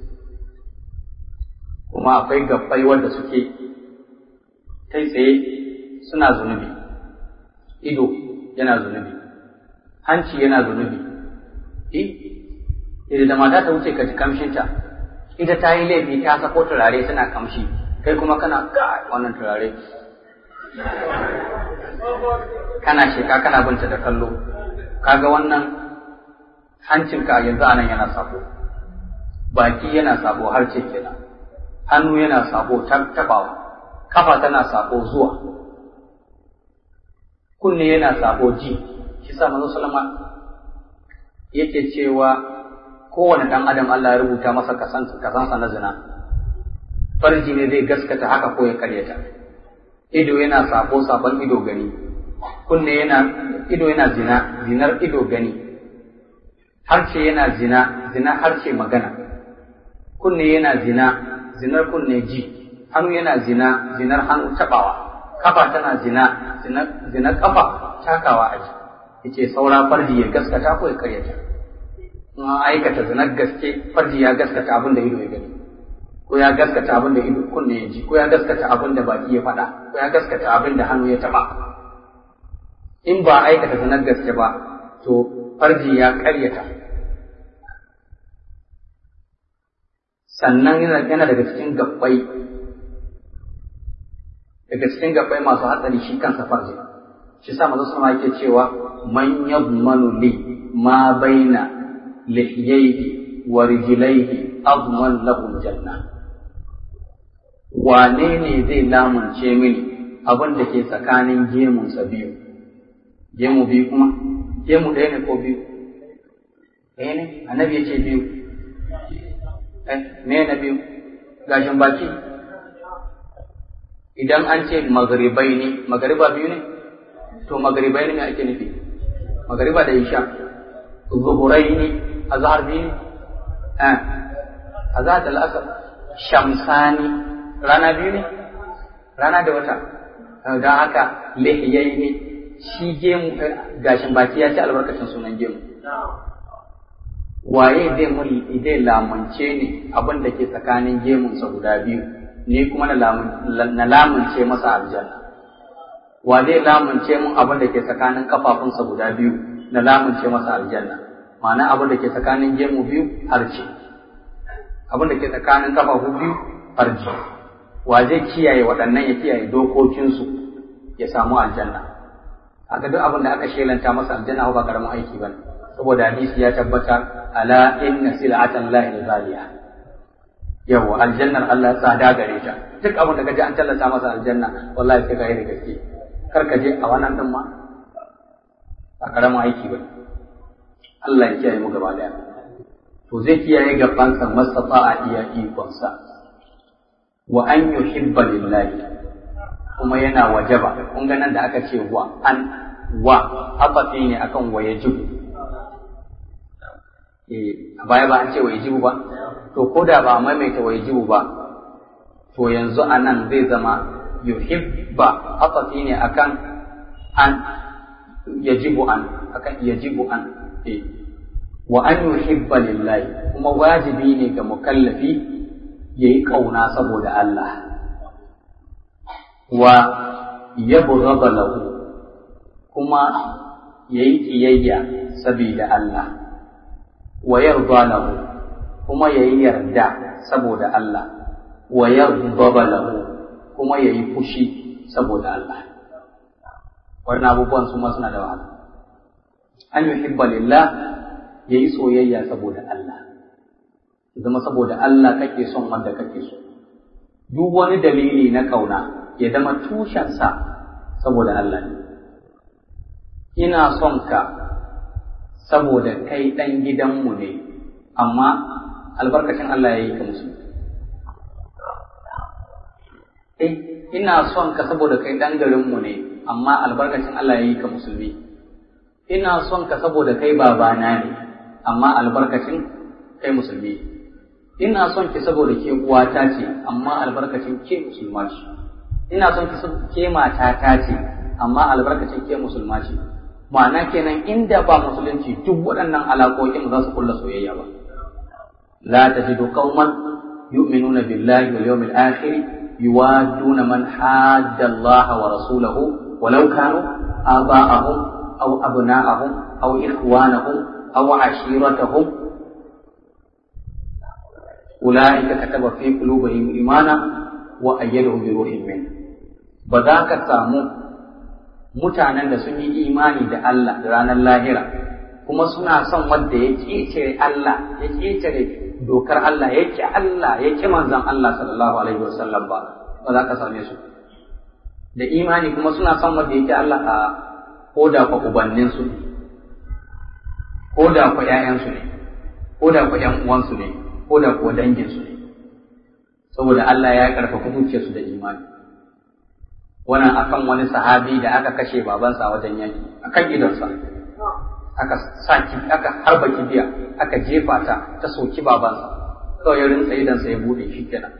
kuma akwai gabbai wanda suke kai tsaye suna zunubi ido yana zunubi hanci yana zunubi eh idan da mata ta wuce ka ji kamshinta ita ta yi laifi ta sako turare tana kamshi kai kuma kana ga wannan turare kana sheka kana binta da kallo kaga wannan hancinka yanzu anan yana sako baki yana sabo har ce kenan hannu yana sabo tabawa kafa tana sabo zuwa kunne yana sabo ji shi sa manzo sallama yake cewa kowane dan adam Allah ya rubuta masa kasansa na zina farji ne zai gaskata haka ko ya karyata ido yana sabo sabon ido gani kunne yana ido yana zina zinar ido gani harshe yana zina zina harshe magana kunne yana zina zinar kunne ji hannu yana zina zinar hannu tabawa kafa tana zina zinar kafa takawa a ji yace saura farji ya gaskata ko ya karyata in aikata zinar gaske farji ya gaskata abin da ido ya gani ko ya gaskata abin da ido kunne ya ji ko ya gaskata abin da baki ya faɗa ko ya gaskata abin da hannu ya taɓa in ba aikata zinar gaske ba to farji ya karyata sannan yana daga cikin gabbai daga cikin gabbai masu hatsari shi kansa farji shi sa manzo sama yake cewa man yadmanu li ma baina lihiyaihi wa rijlaihi adman lahu janna wane ne zai lamunce mini abin da ke tsakanin gemunsa biyu gemu biyu kuma gemu ɗaya ne ko biyu ɗaya ne annabi ya ce biyu eh me na biyu gashin baki idan an ce magaribai ne magariba biyu ne to magaribai ne me ake nufi magariba da isha zuhurai ne azhar biyu ne eh azhar da al'asar shamsani rana biyu ne rana da wata don haka lihiyai ne shi gemu gashin baki ya ci albarkacin sunan gemu waye zai mun zai lamunce ni abin da ke tsakanin gemunsa guda biyu ni kuma na lamunce masa aljanna wa zai lamunce mun abin da ke tsakanin kafafunsa guda biyu na lamunce masa aljanna ma'ana abin da ke tsakanin gemu biyu harce abin da ke tsakanin kafafu biyu harce wa zai kiyaye waɗannan ya kiyaye dokokinsu ya samu aljanna haka duk abin da aka shelanta masa aljanna ba karamin aiki ba saboda hadisi ya tabbata ala inna sil'atan lahi ghaliya yawa aljannar Allah tsada gare ta duk abin da kaje an tallata masa aljanna wallahi sai kai da gaske kar ka je a wannan din ma ba karamin aiki ba Allah ya kiyaye mu gaba daya to zai kiyaye gabansa mastata a iya ikonsa wa an yuhibba lillahi kuma yana wajaba kun ga nan da aka ce wa an wa afafi ne akan wa yajibu eh a baya ba an ce wa yajibu ba to ko da ba maimaita wa yajibu ba to yanzu anan zai zama yuhibba afafi ne akan an yajibu an akan yajibu an eh wa an yuhibba lillahi kuma wajibi ne ga mukallafi yayi kauna saboda Allah wa yabghadha lahu kuma yayi kiyayya saboda Allah wa yarda lahu kuma yayi yarda saboda Allah wa yaghdaba lahu kuma yayi fushi saboda Allah wannan abubuwan su ma suna da wahala an yuhibba lillah yayi soyayya saboda Allah zama saboda Allah kake son wanda kake so duk wani dalili na kauna ya zama tushensa saboda Allah ne. Ina son ka saboda kai ɗan gidanmu ne, amma albarkacin Allah ya yi ka musu. Eh, ina son ka saboda kai ɗan garinmu ne, amma albarkacin Allah ya yi ka musulmi. Ina son ka saboda kai babana ne, amma albarkacin kai musulmi. Ina son ki saboda ke uwata ce, amma albarkacin ke musulma ce. ina son ki ke matata ce amma albarkacin ke musulma ce ma'ana kenan inda ba musulunci duk waɗannan alaƙoƙin za su kulla soyayya ba la tajidu qauman yu'minuna billahi wal yawmil akhir yuwadduna man hadda Allah wa rasulahu walau kanu aba'ahum aw abna'ahum aw ikhwanahum aw ashiratahum أولئك كتب في قلوبهم إيمانا وأيدهم بروح منه ba za ka samu mutanen da sun yi imani da Allah da ranar lahira kuma suna son wanda ya ƙetare Allah ya ƙetare dokar Allah ya ki Allah ya ki manzon Allah sallallahu alaihi wasallam ba ba za ka same su da imani kuma suna son wanda yake Allah a koda kwa ubannin su koda kwa ƴaƴan su ne koda kwa ƴan uwan su ne koda kwa dangin su ne saboda Allah ya karfafa zuciyar su da imani wannan akan wani sahabi da aka kashe babansa a wajen yaki akan gidansa aka saki aka harba kibiya aka jefa ta ta soki babansa kawai ya rinsa idan sai ya bude shi kenan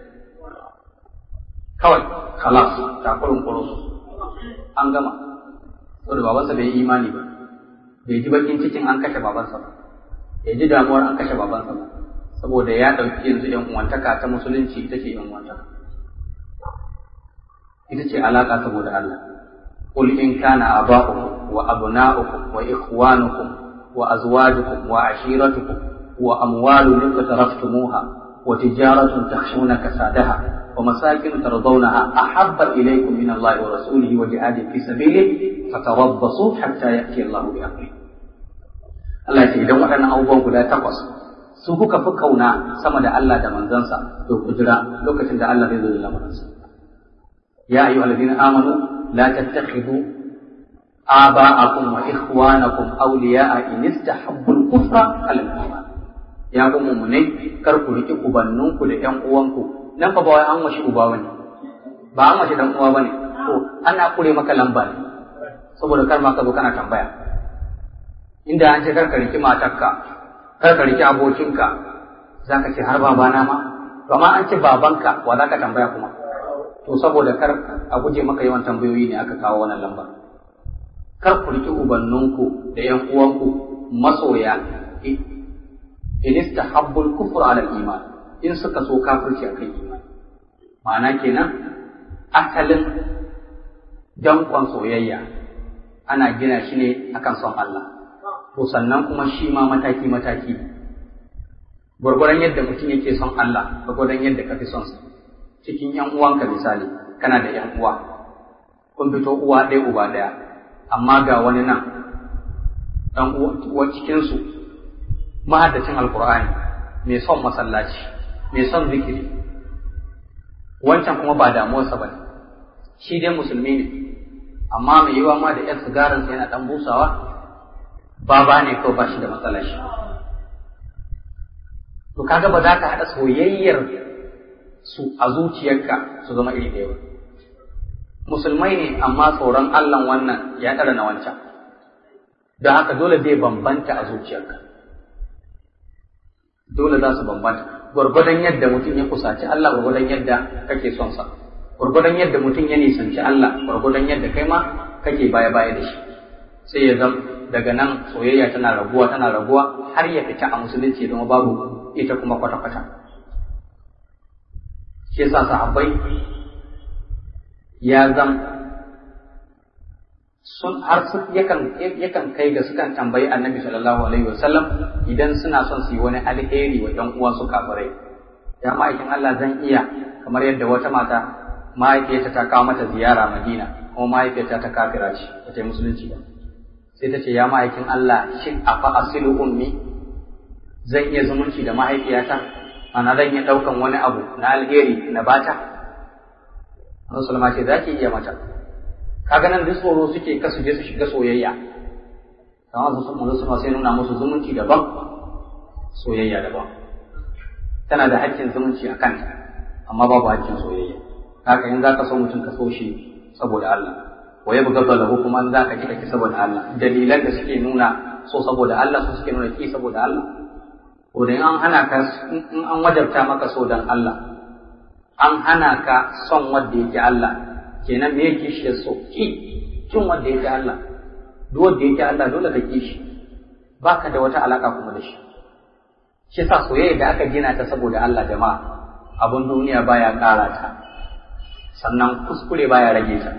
kawai khalas ta kurun kurun an gama saboda babansa bai yi imani ba bai ji bakin cikin an kashe babansa ba bai ji damuwar an kashe babansa ba saboda ya ɗauki yanzu yan uwantaka ta musulunci ita ce yan uwantaka ita ce alaka saboda Allah قل إن كان آباؤكم وأبناؤكم وإخوانكم وأزواجكم وعشيرتكم وأموال اقترفتموها وتجارة تخشون كسادها ومساكن ترضونها أحب إليكم من الله ورسوله وجهاد في سبيله فتربصوا حتى يأتي الله بأمره Allah ya ce idan waɗannan abubuwan guda takwas su kuka fi kauna sama da Allah da manzansa to ku jira lokacin da Allah zai zo da lamarinsa ya ayyuhal ladina amanu la tattakhidhu آباءكم وإخوانكم أولياء إن استحبوا الكفر على الإيمان ya ku mummunai kar ku riƙi ubanninku da ƴan uwanku nan fa ba wai an washi uba bane ba an washi dan uwa bane to ana kure maka lamba ne saboda kar ma ka zo kana tambaya inda an ce kar ka riƙi matarka kar ka riƙi abokinka zaka ce har babana ma to amma an ce babanka wa zaka tambaya kuma to saboda kar a guje maka yawan tambayoyi ne aka kawo wannan lambar kar ku riƙi ubanninku da ƴan uwanku masoya in istahabbul kufr ala iman in suka so kafirci akan iman ma'ana kenan asalin dankon soyayya ana gina shi ne akan son Allah to sannan kuma shi ma mataki mataki gwargwaron yadda mutum yake son Allah gwargwaron yadda ka fi son sa cikin ƴan uwanka misali kana da ƴan uwa kun fito uwa ɗaya uba ɗaya amma ga wani nan ɗan uwa cikinsu mahaddacin alkur'ani mai son masallaci mai son zikiri wancan kuma ba damuwarsa ba ne shi dai musulmi ne amma mai yiwa ma da yan sigarinsa yana ɗan busawa baba ne kawai ba shi da matsalar shi to kaga ba za ka haɗa soyayyar su a zuciyarka su zama iri ɗaya ba musulmai ne amma tsoron Allah wannan ya ɗara na wancan don haka dole zai bambanta a zuciyarka dole za su bambanta gwargwadon yadda mutum ya kusaci Allah gwargwadon yadda kake son sa gwargwadon yadda mutum ya nisanci Allah gwargwadon yadda kai ma kake baya baya da shi sai ya zam daga nan soyayya tana raguwa tana raguwa har ya fita a musulunci zama babu ita kuma kwata kwata shi yasa sahabbai ya zam sun har su yakan yakan kai ga sukan tambayi annabi sallallahu alaihi wasallam idan suna son su yi wani alheri wa ɗan uwansu kafirai ya ma'aikin Allah zan iya kamar yadda wata mata mahaifiyarta ta kawo mata ziyara Madina kuma mahaifiyarta ta kafira ce ba ta yi musulunci ba sai ta ce ya ma'aikin Allah shin afa asilu ummi zan iya zumunci da mahaifiyata ana zan iya ɗaukan wani abu na alheri na bata Rasulullah ce za ki iya mata kaga nan duk tsoro suke kasu je su shiga soyayya kamar su manzo sama sai nuna musu zumunci daban soyayya daban tana da haƙƙin zumunci a kanta amma babu haƙƙin soyayya haka in zaka so mutum ka so shi saboda Allah wa ya buga lahu kuma in zaka kika ki saboda Allah dalilan da suke nuna so saboda Allah su suke nuna ki saboda Allah ko da an hana ka in an wajabta maka so dan Allah an hana ka son wanda yake Allah kenan me yake shi so ki kin wanda yake Allah duk wanda yake Allah dole ka ki shi baka da wata alaka kuma da shi shi yasa soyayya da aka gina ta saboda Allah jama'a abun duniya baya ƙara ta sannan kuskure baya rage ta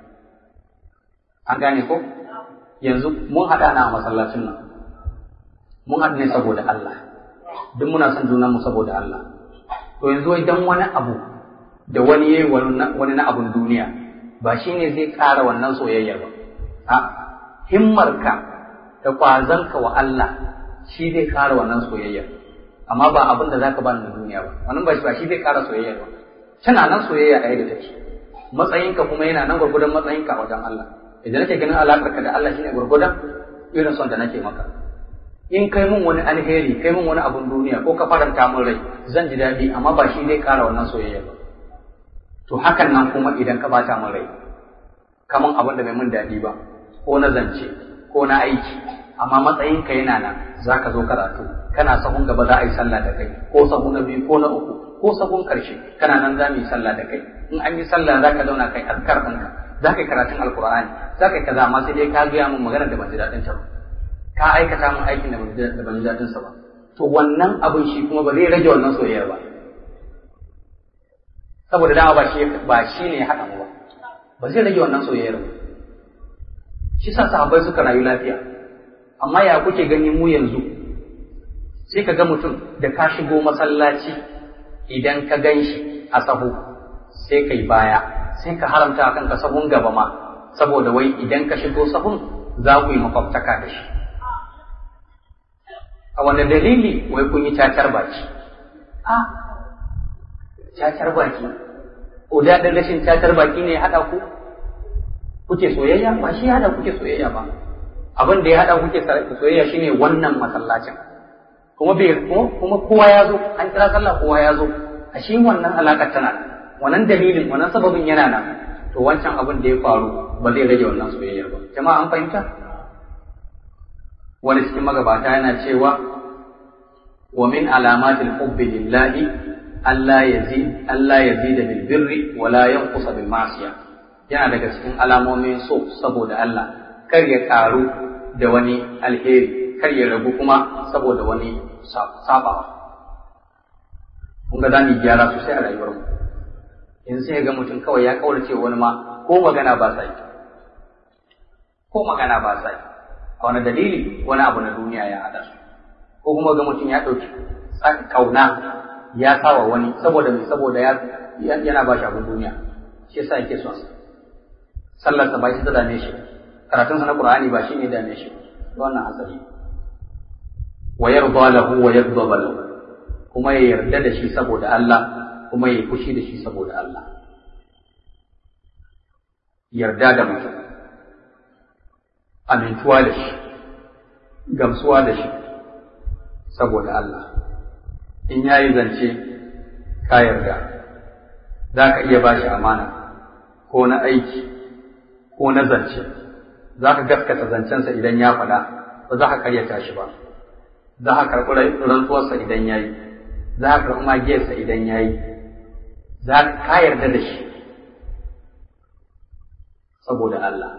an gane ko yanzu mun haɗa na a masallacin nan mun haɗu ne saboda Allah duk muna son junanmu saboda Allah to yanzu idan wani abu da wani yayi wani na abun duniya ba shi ne zai ƙara wannan soyayya ba a himmarka da ƙwazonka wa Allah shi zai ƙara wannan soyayya amma ba abin da zaka bani na duniya ba wannan ba shi ba shi zai ƙara soyayya ba tana nan soyayya a yadda take matsayinka kuma yana nan gwargwadon matsayinka a wajen Allah idan nake ganin alaƙarka da Allah shine gwargwadon irin son da nake maka in kai mun wani alheri kai mun wani abun duniya ko ka faranta min rai zan ji daɗi amma ba shi zai ƙara wannan soyayya ba to hakan nan kuma idan ka bata min rai kaman abin da bai mun daɗi ba ko na zance ko na aiki amma matsayinka yana nan za ka zo karatu kana sahun gaba za a yi sallah da kai ko sahun na biyu ko na uku ko sahun karshe kana nan za mu yi sallah da kai in an yi sallah za ka zauna kai azkar ɗinka za ka yi karatun alkur'ani za ka yi kaza amma sai dai ka gaya min magana da ban ji daɗin ta ba ka aikata min aikin da ban ji daɗin sa ba to wannan abin shi kuma ba zai rage wannan soyayya ba saboda dama ba shi ba shi ne ya haɗa mu ba ba zai rage wannan soyayyar ba shi sa sahabbai suka rayu lafiya amma ya kuke gani mu yanzu sai ka ga mutum da ka shigo masallaci idan ka gan shi a sahu sai kai baya sai ka haramta a kanka sahun gaba ma saboda wai idan ka shigo sahun za ku yi makwabtaka da shi a wani dalili wai kun yi cacar baki a cacar baki ko daɗin rashin cacar baki ne ya haɗa ku kuke soyayya ba shi ya haɗa kuke soyayya ba abin da ya haɗa kuke soyayya shine wannan masallacin kuma bai kuma kowa ya zo an kira sallah kowa ya zo a shi wannan alaƙar tana wannan dalilin wannan sababin yana nan to wancan abin da ya faru ba zai rage wannan soyayya ba jama'a an fahimta wani cikin magabata yana cewa wa min alamatil hubbi lillahi Allah yazid Allah yazida bil birri wa la yanqusa bil ma'siyah yana daga cikin alamomin so saboda Allah kar ya karu da wani alheri kar ya ragu kuma saboda wani sabawa kun ga zamu gyara sosai a rayuwar mu in sai ga mutum kawai ya kaurace wani ma ko magana ba sa yi ko magana ba sa yi a wani dalili wani abu na duniya ya hada su ko kuma ga mutum ya ɗauki kauna ya sawa wani saboda mai saboda yana ba shi abin duniya shi yasa yake son sa sallarsa ba shi ta dame shi karatunsa na qur'ani ba shi ne dame shi wannan hatsari wa yarda lahu wa yaghdab lahu kuma ya yarda da shi saboda Allah kuma ya fushi da shi saboda Allah yarda da mutum amintuwa da shi gamsuwa da shi saboda Allah in yayi zance ka yarda za ka iya ba shi amana ko na aiki ko na zance za ka gaskata zancensa idan ya faɗa ba za ka karyata shi ba za ka karɓi rantsuwarsa idan ya yi za ka karɓi magiyarsa idan ya yi za ka yarda da shi saboda Allah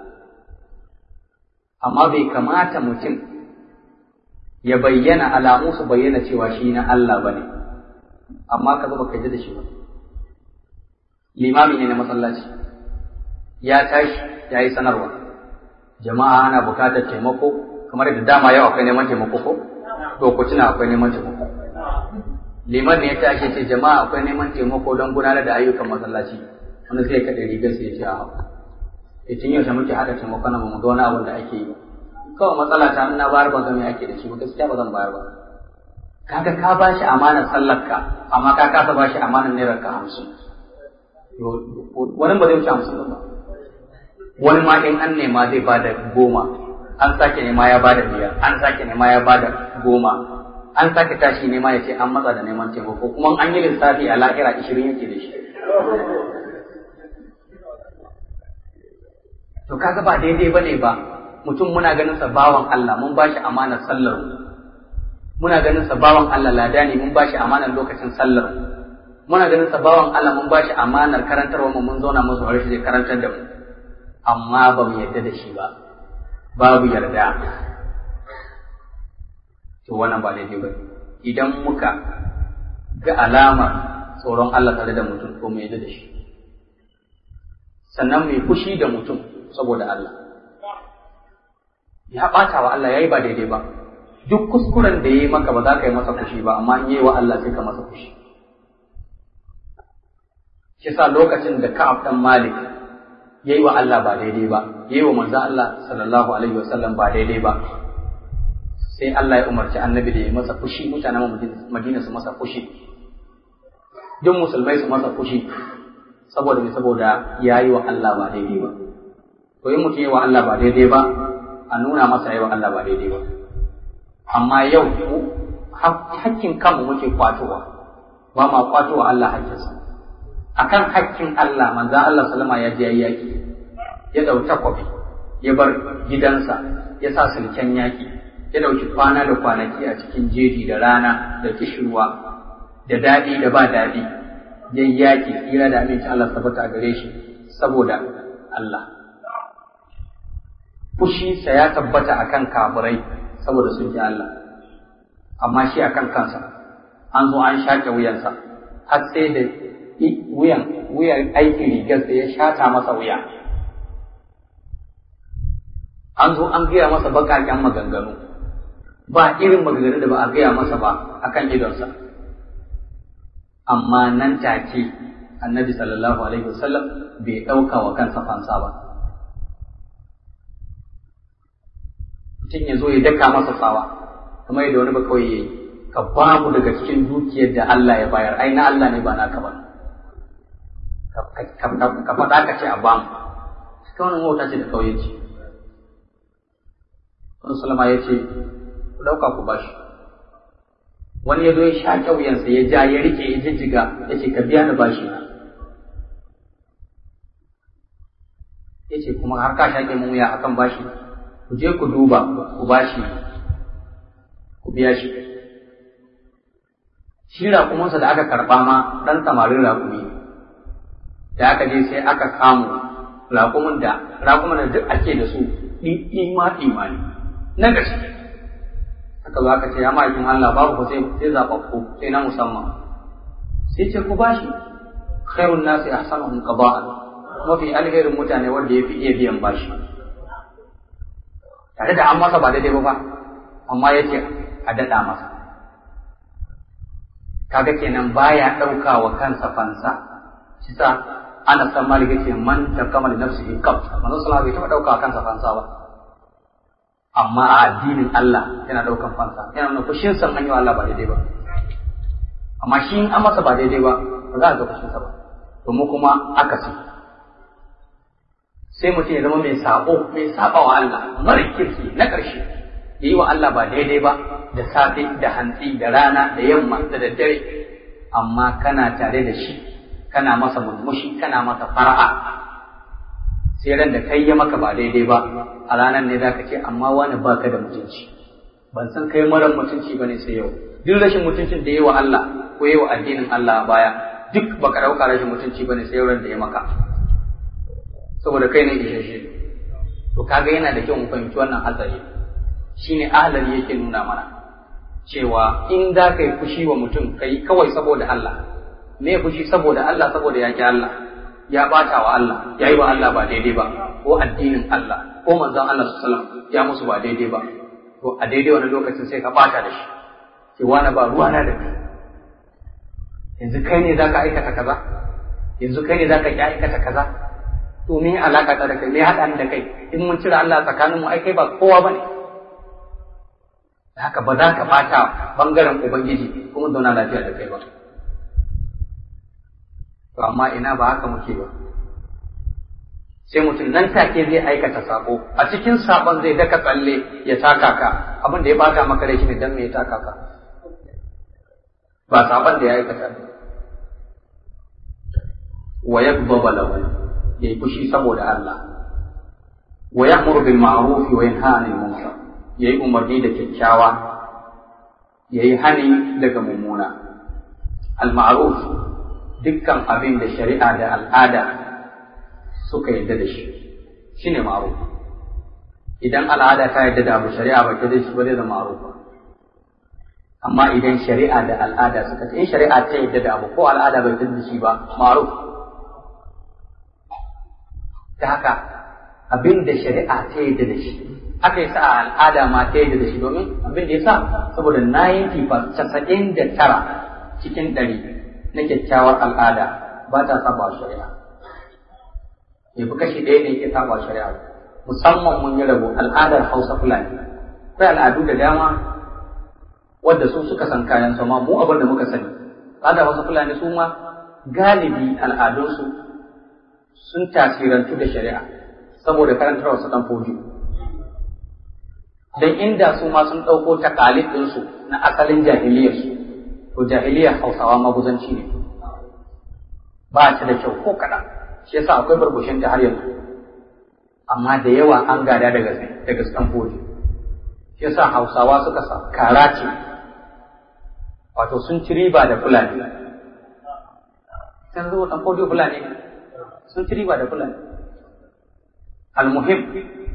amma bai kamata mutum ya bayyana alamu su bayyana cewa shi na Allah ba ne amma ka zama ka da shi ba limami ne na masallaci ya tashi ya yi sanarwa jama'a ana bukatar taimako kamar yadda dama yau akwai neman taimako ko lokacin akwai neman taimako liman ne ya tashi ce jama'a akwai neman taimako don gudanar da ayyukan masallaci wani sai kaɗa rigar sai ya ce a ya tun yaushe muke haɗa taimako na mu ga wani abin da ake yi kawai matsala ta na bayar ban ga me ake da shi ba gaskiya ba zan bayar ba kaga ka ba shi amanar sallarka amma ka kasa ba shi amanar naira ka hamsin wani ba zai wuce hamsin ba wani ma in an nema zai ba da goma an sake nema ya ba da biyar an sake nema ya ba da goma an sake tashi nema ya ce an matsa da neman taimako kuma an yi lissafi a lahira ishirin yake da shi to kaga ba daidai bane ba mutum muna ganin sa bawan Allah mun ba shi amanar sallar muna ganin sa bawan Allah lada ne mun ba shi amanar lokacin sallar muna ganin sa bawan Allah mun ba shi amanar karantarwa mu mun zauna mun saurare shi zai karantar da mu amma ba mu yarda da shi ba babu yarda to wannan ba daidai ba idan muka ga alamar tsoron Allah tare da mutum ko mu yarda da shi sannan mai fushi da mutum saboda Allah ya ɓata wa Allah ya yi ba daidai ba duk kuskuren da ya yi maka ba za ka yi masa fushi ba amma in yi wa Allah sai ka masa fushi shi sa lokacin da Ka'ab dan Malik ya yi wa Allah ba daidai ba ya yi wa manzo Allah sallallahu alaihi wasallam ba daidai ba sai Allah ya umarci annabi da ya masa fushi mutanen Madina su masa fushi duk musulmai su masa fushi saboda me saboda yayi wa Allah ba daidai ba to in mutum yi wa Allah ba daidai ba a nuna masa yi wa Allah ba daidai ba amma yau hakkin kanmu muke kwatowa ba ma kwatowa Allah hakkinsa akan hakkin Allah manzan Allah salama ya je yaki ya dauki takwabi ya bar gidansa ya sa sulken yaki ya dauki kwana da kwanaki a cikin jeji da rana da kishirwa da daɗi da ba daɗi ya yaki tsira da aminci Allah tabbata a gare shi saboda Allah fushinsa ya tabbata akan kafirai saboda sun ji Allah amma shi akan kansa an zo an shaƙe wuyansa har sai da wuyan wuyan aikin rigarsa ya shata masa wuya an zo an gaya masa baƙaƙen maganganu ba irin maganganu da ba a gaya masa ba akan idonsa amma nan take annabi sallallahu alaihi wasallam bai ɗauka wa kansa fansa ba mutum ya zo ya daka masa tsawa kamar yadda wani ba kawai ya yi ka ba mu daga cikin dukiyar da Allah ya bayar ai na Allah ne ba naka ba ka faɗa ka ce a ba mu ta wannan wauta ce da kawai ce wani salama ya ce ku ɗauka ku ba shi wani ya zo ya sha ƙauyensa ya ja ya rike ya jijjiga ya ce ka biya ni bashi na ya ce kuma har ka shaƙe mun wuya akan bashi ku je ku duba ku bashi ku biya shi shi raƙumansa da aka karɓa ma ɗan samarin raƙumi da aka je sai aka samu raƙumin da raƙumin da duk ake da su ɗima ɗima ne na gaske aka zo aka ce ya ma'aikin Allah babu ku sai sai zaɓaɓɓu sai na musamman sai ce ku bashi khairun nasi ahsanuhum qada'an mafi alherin mutane wanda ya fi iya biyan bashi tare da an masa ba daidai ba ba amma ya ce a daɗa masa kaga kenan baya ɗauka wa kansa fansa shi sa ana san malik yace man takama li nafsihi qab manzo sallallahu alaihi bai taɓa ɗauka wa kansa fansa ba amma a addinin Allah yana ɗaukan fansa yana nuna fushin san an yi wa Allah ba daidai ba amma shi in an masa ba daidai ba ba za a ga fushinsa ba to mu kuma akasi sai mutum ya zama mai sabo mai saba wa Allah mara kirki na ƙarshe ya yi wa Allah ba daidai ba da safe da hantsi da rana da yamma da daddare amma kana tare da shi kana masa murmushi kana masa fara'a sai ran da kai ya maka ba daidai ba a ranar ne zaka ce amma wani baka da mutunci ban san kai marar mutunci bane sai yau duk rashin mutuncin da yi wa Allah ko yi wa addinin Allah a baya duk baka dauka rashin mutunci bane sai ran da ya maka saboda kai ne isasshe to kaga yana da kyau mu fahimci wannan hatsari shine ahlali yake nuna mana cewa in za ka yi fushi wa mutum ka yi kawai saboda Allah me fushi saboda Allah saboda ya ki Allah ya bata wa Allah ya yi wa Allah ba daidai ba ko addinin Allah ko manzon Allah sallallahu ya musu ba daidai ba to a daidai wani lokacin sai ka bata da shi sai wani ba ruwa na da kai yanzu kai ne zaka aikata kaza yanzu kai ne zaka ki aikata kaza to me alaka ta da kai me haɗa ni da kai in mun cire Allah tsakaninmu ai kai ba kowa bane haka ba za ka bata bangaren ubangiji kuma zauna lafiya da kai ba to amma ina ba haka muke ba sai mutum nan take zai aikata sako a cikin sakon zai daka tsalle ya taka ka abin da ya bata maka rai shine dan me ya taka ka ba sakon da ya aikata wa yaghdaba lahu yayi fushi saboda Allah wa ya'muru bil ma'ruf wa yanha 'anil munkar yayi umarni da kyakkyawa yayi hani daga mummuna al ma'ruf dukkan abin da shari'a da al'ada suka yadda da shi shine ma'ruf idan al'ada ta yadda da abu shari'a ba ta da shi ba zai zama ma'ruf amma idan shari'a da al'ada suka ce in shari'a ta yadda da abu ko al'ada bai yadda da shi ba ma'ruf ta haka abin da shari'a ta yadda da shi aka yi sa a al'ada ma ta yadda da shi domin abin da ya sa saboda na yanki fa casa'in da tara cikin ɗari na kyakkyawar al'ada ba ta saba wa shari'a ya fi kashi ɗaya ne ke saba wa shari'a musamman mun yi rabu al'adar hausa fulani akwai al'adu da dama wadda su suka san kayan su ma mu abin da muka sani kada wasu fulani su ma galibi al'adunsu sun tasirantu da shari'a saboda karantar wasu dan foji dan inda su ma sun ɗauko takalid ɗinsu na asalin jahiliyarsu to jahiliyar hausawa maguzanci ne ba ta da kyau ko kaɗan shi yasa akwai barbushin ta har yanzu amma da yawa an gada daga daga Stanford shi yasa Hausawa suka sa karace wato sun ci riba da Fulani sun zo Stanford Fulani sun ci riba da Fulani almuhim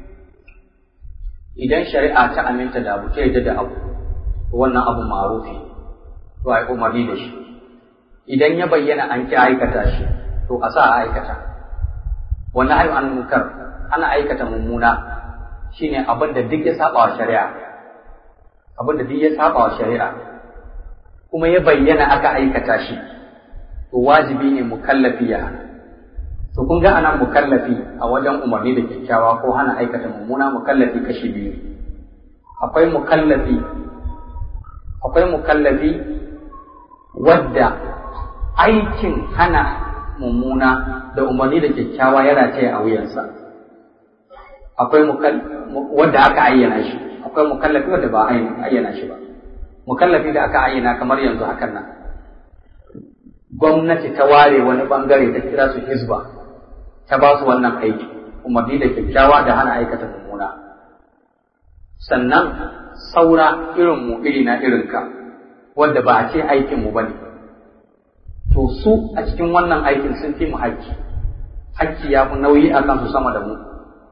idan shari'a ta aminta da abu ta yadda da abu wannan abu ma'rufi to ai umarni da shi idan ya bayyana an ki aikata shi to a sa a aikata wannan ayu an munkar ana aikata mummuna shine abin da duk ya saba wa shari'a abin da duk ya saba wa shari'a kuma ya bayyana aka aikata shi to wajibi ne mukallafi ya hana to kun ga anan mukallafi a wajen umarni da kyakkyawa ko hana aikata mummuna mukallafi kashi biyu akwai mukallafi akwai mukallafi wadda aikin hana mummuna da umarni da kyakkyawa ya rataye a wuyansa akwai wadda aka ayyana shi akwai mukallafi wadda ba ayyana shi ba mukallafi da aka ayyana kamar yanzu hakan nan gwamnati ta ware wani bangare ta kira su hizba ta ba su wannan aiki umarni da kyakkyawa da hana aikata mummuna sannan saura irin mu iri na irinka wadda ba a ce aikin mu bane to su a cikin wannan aikin sun fi mu hakki hakki ya fi nauyi a kansu sama da mu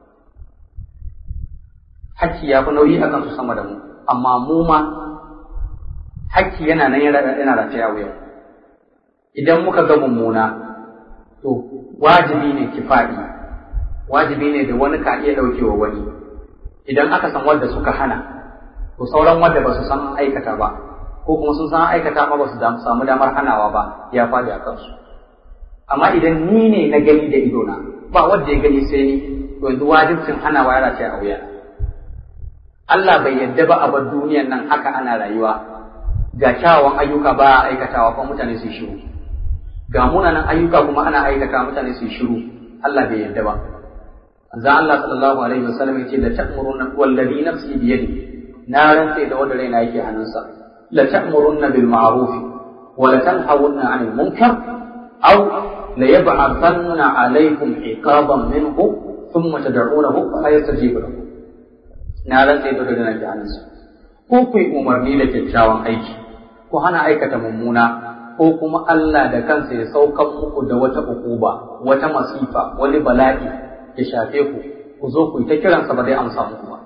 hakki ya fi nauyi a kansu sama da mu amma mu ma hakki yana nan yana rataya wuya idan muka ga mummuna to wajibi ne kifa'i wajibi ne da wani ka iya ɗaukewa wani idan aka san wanda suka hana to sauran wanda ba su san aikata ba ko kuma sun san aikata ma ba su samu damar hanawa ba ya faɗi a kansu amma idan ni ne na gani da idona ba wanda ya gani sai ni to yanzu wajibcin hanawa ya race a wuya Allah bai yadda ba a bar duniyan nan haka ana rayuwa ga kyawawan ayyuka ba a aikatawa kuma mutane su shiru ga munanan ayyuka kuma ana aikata mutane su shiru Allah bai yadda ba manzo Allah sallallahu alaihi wasallam yace la ta'muruna wallazi nafsi bi yadi na rantse da wanda raina yake hannunsa la ta'muruna bil ma'ruf wa la tanhawunna 'anil munkar aw la yab'athanna 'alaykum iqaban minhu thumma tad'unahu fa la yastajibu lakum na rantse da wanda raina yake hannunsa ko ku yi umarni da kyakkyawan aiki ku hana aikata mummuna ko kuma Allah da kansa ya saukan muku da wata ukuba wata masifa wani bala'i ya shafe ku ku zo ku yi ta kiransa ba zai amsa muku ba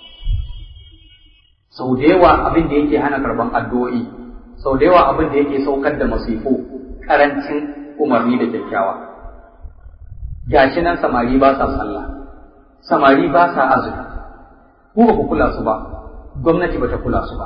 sau da yawa abin da yake hana karban addu'o'i sau da yawa abin da yake saukar da masifu karancin umarni da kyakkyawa gashi nan samari ba sa sallah samari ba sa azumi ku ba ku kula su ba gwamnati ba ta kula su ba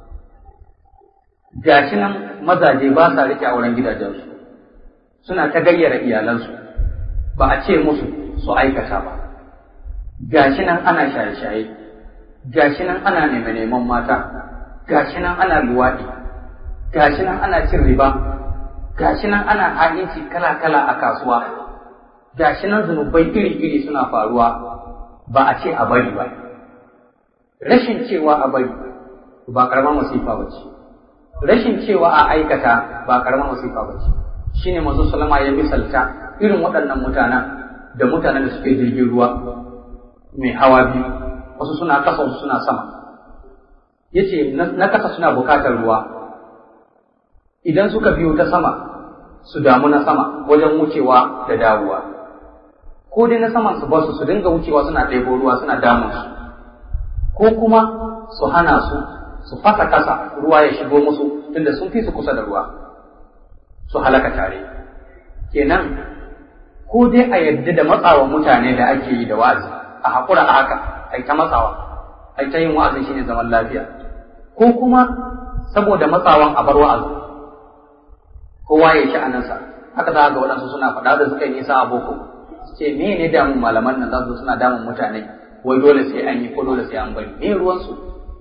gashi nan mazaje ba sa rike auren gidajensu suna ta gayyara iyalansu ba a ce musu su aikata ba gashi nan ana shaye-shaye gashi nan ana neman mata gashi nan ana luwaɗi gashi nan ana cin riba gashi nan ana ha'inci kala-kala a kasuwa gashi nan zunubai iri-iri suna faruwa ba a ce a bari ba rashin cewa a bari ba karamar masifa ba ce rashin cewa a aikata ba karamar masifa ba ce shine manzo sallama ya misalta irin waɗannan mutanen da mutanen da suke jirgin ruwa mai hawa biyu wasu suna kasa wasu suna sama yace na kasa suna bukatar ruwa idan suka biyo ta sama su damu na sama wajen wucewa da dawowa ko dai na saman su basu su dinga wucewa suna ɗebo ruwa suna damun su ko kuma su hana su su fasa kasa ruwa ya shigo musu tunda sun fi su kusa da ruwa su halaka tare kenan ko dai a yadda da matsawa mutane da ake yi da wa'azi a haƙura a haka a ta matsawa a ta yin wa'azin shine zaman lafiya ko kuma saboda matsawan a bar wa'azi kowa ya sha'aninsa haka za ga waɗansu suna faɗa da suka yi nisa a boko su ce me ne damun malaman nan za su suna damun mutane wai dole sai an yi ko dole sai an bari me ruwansu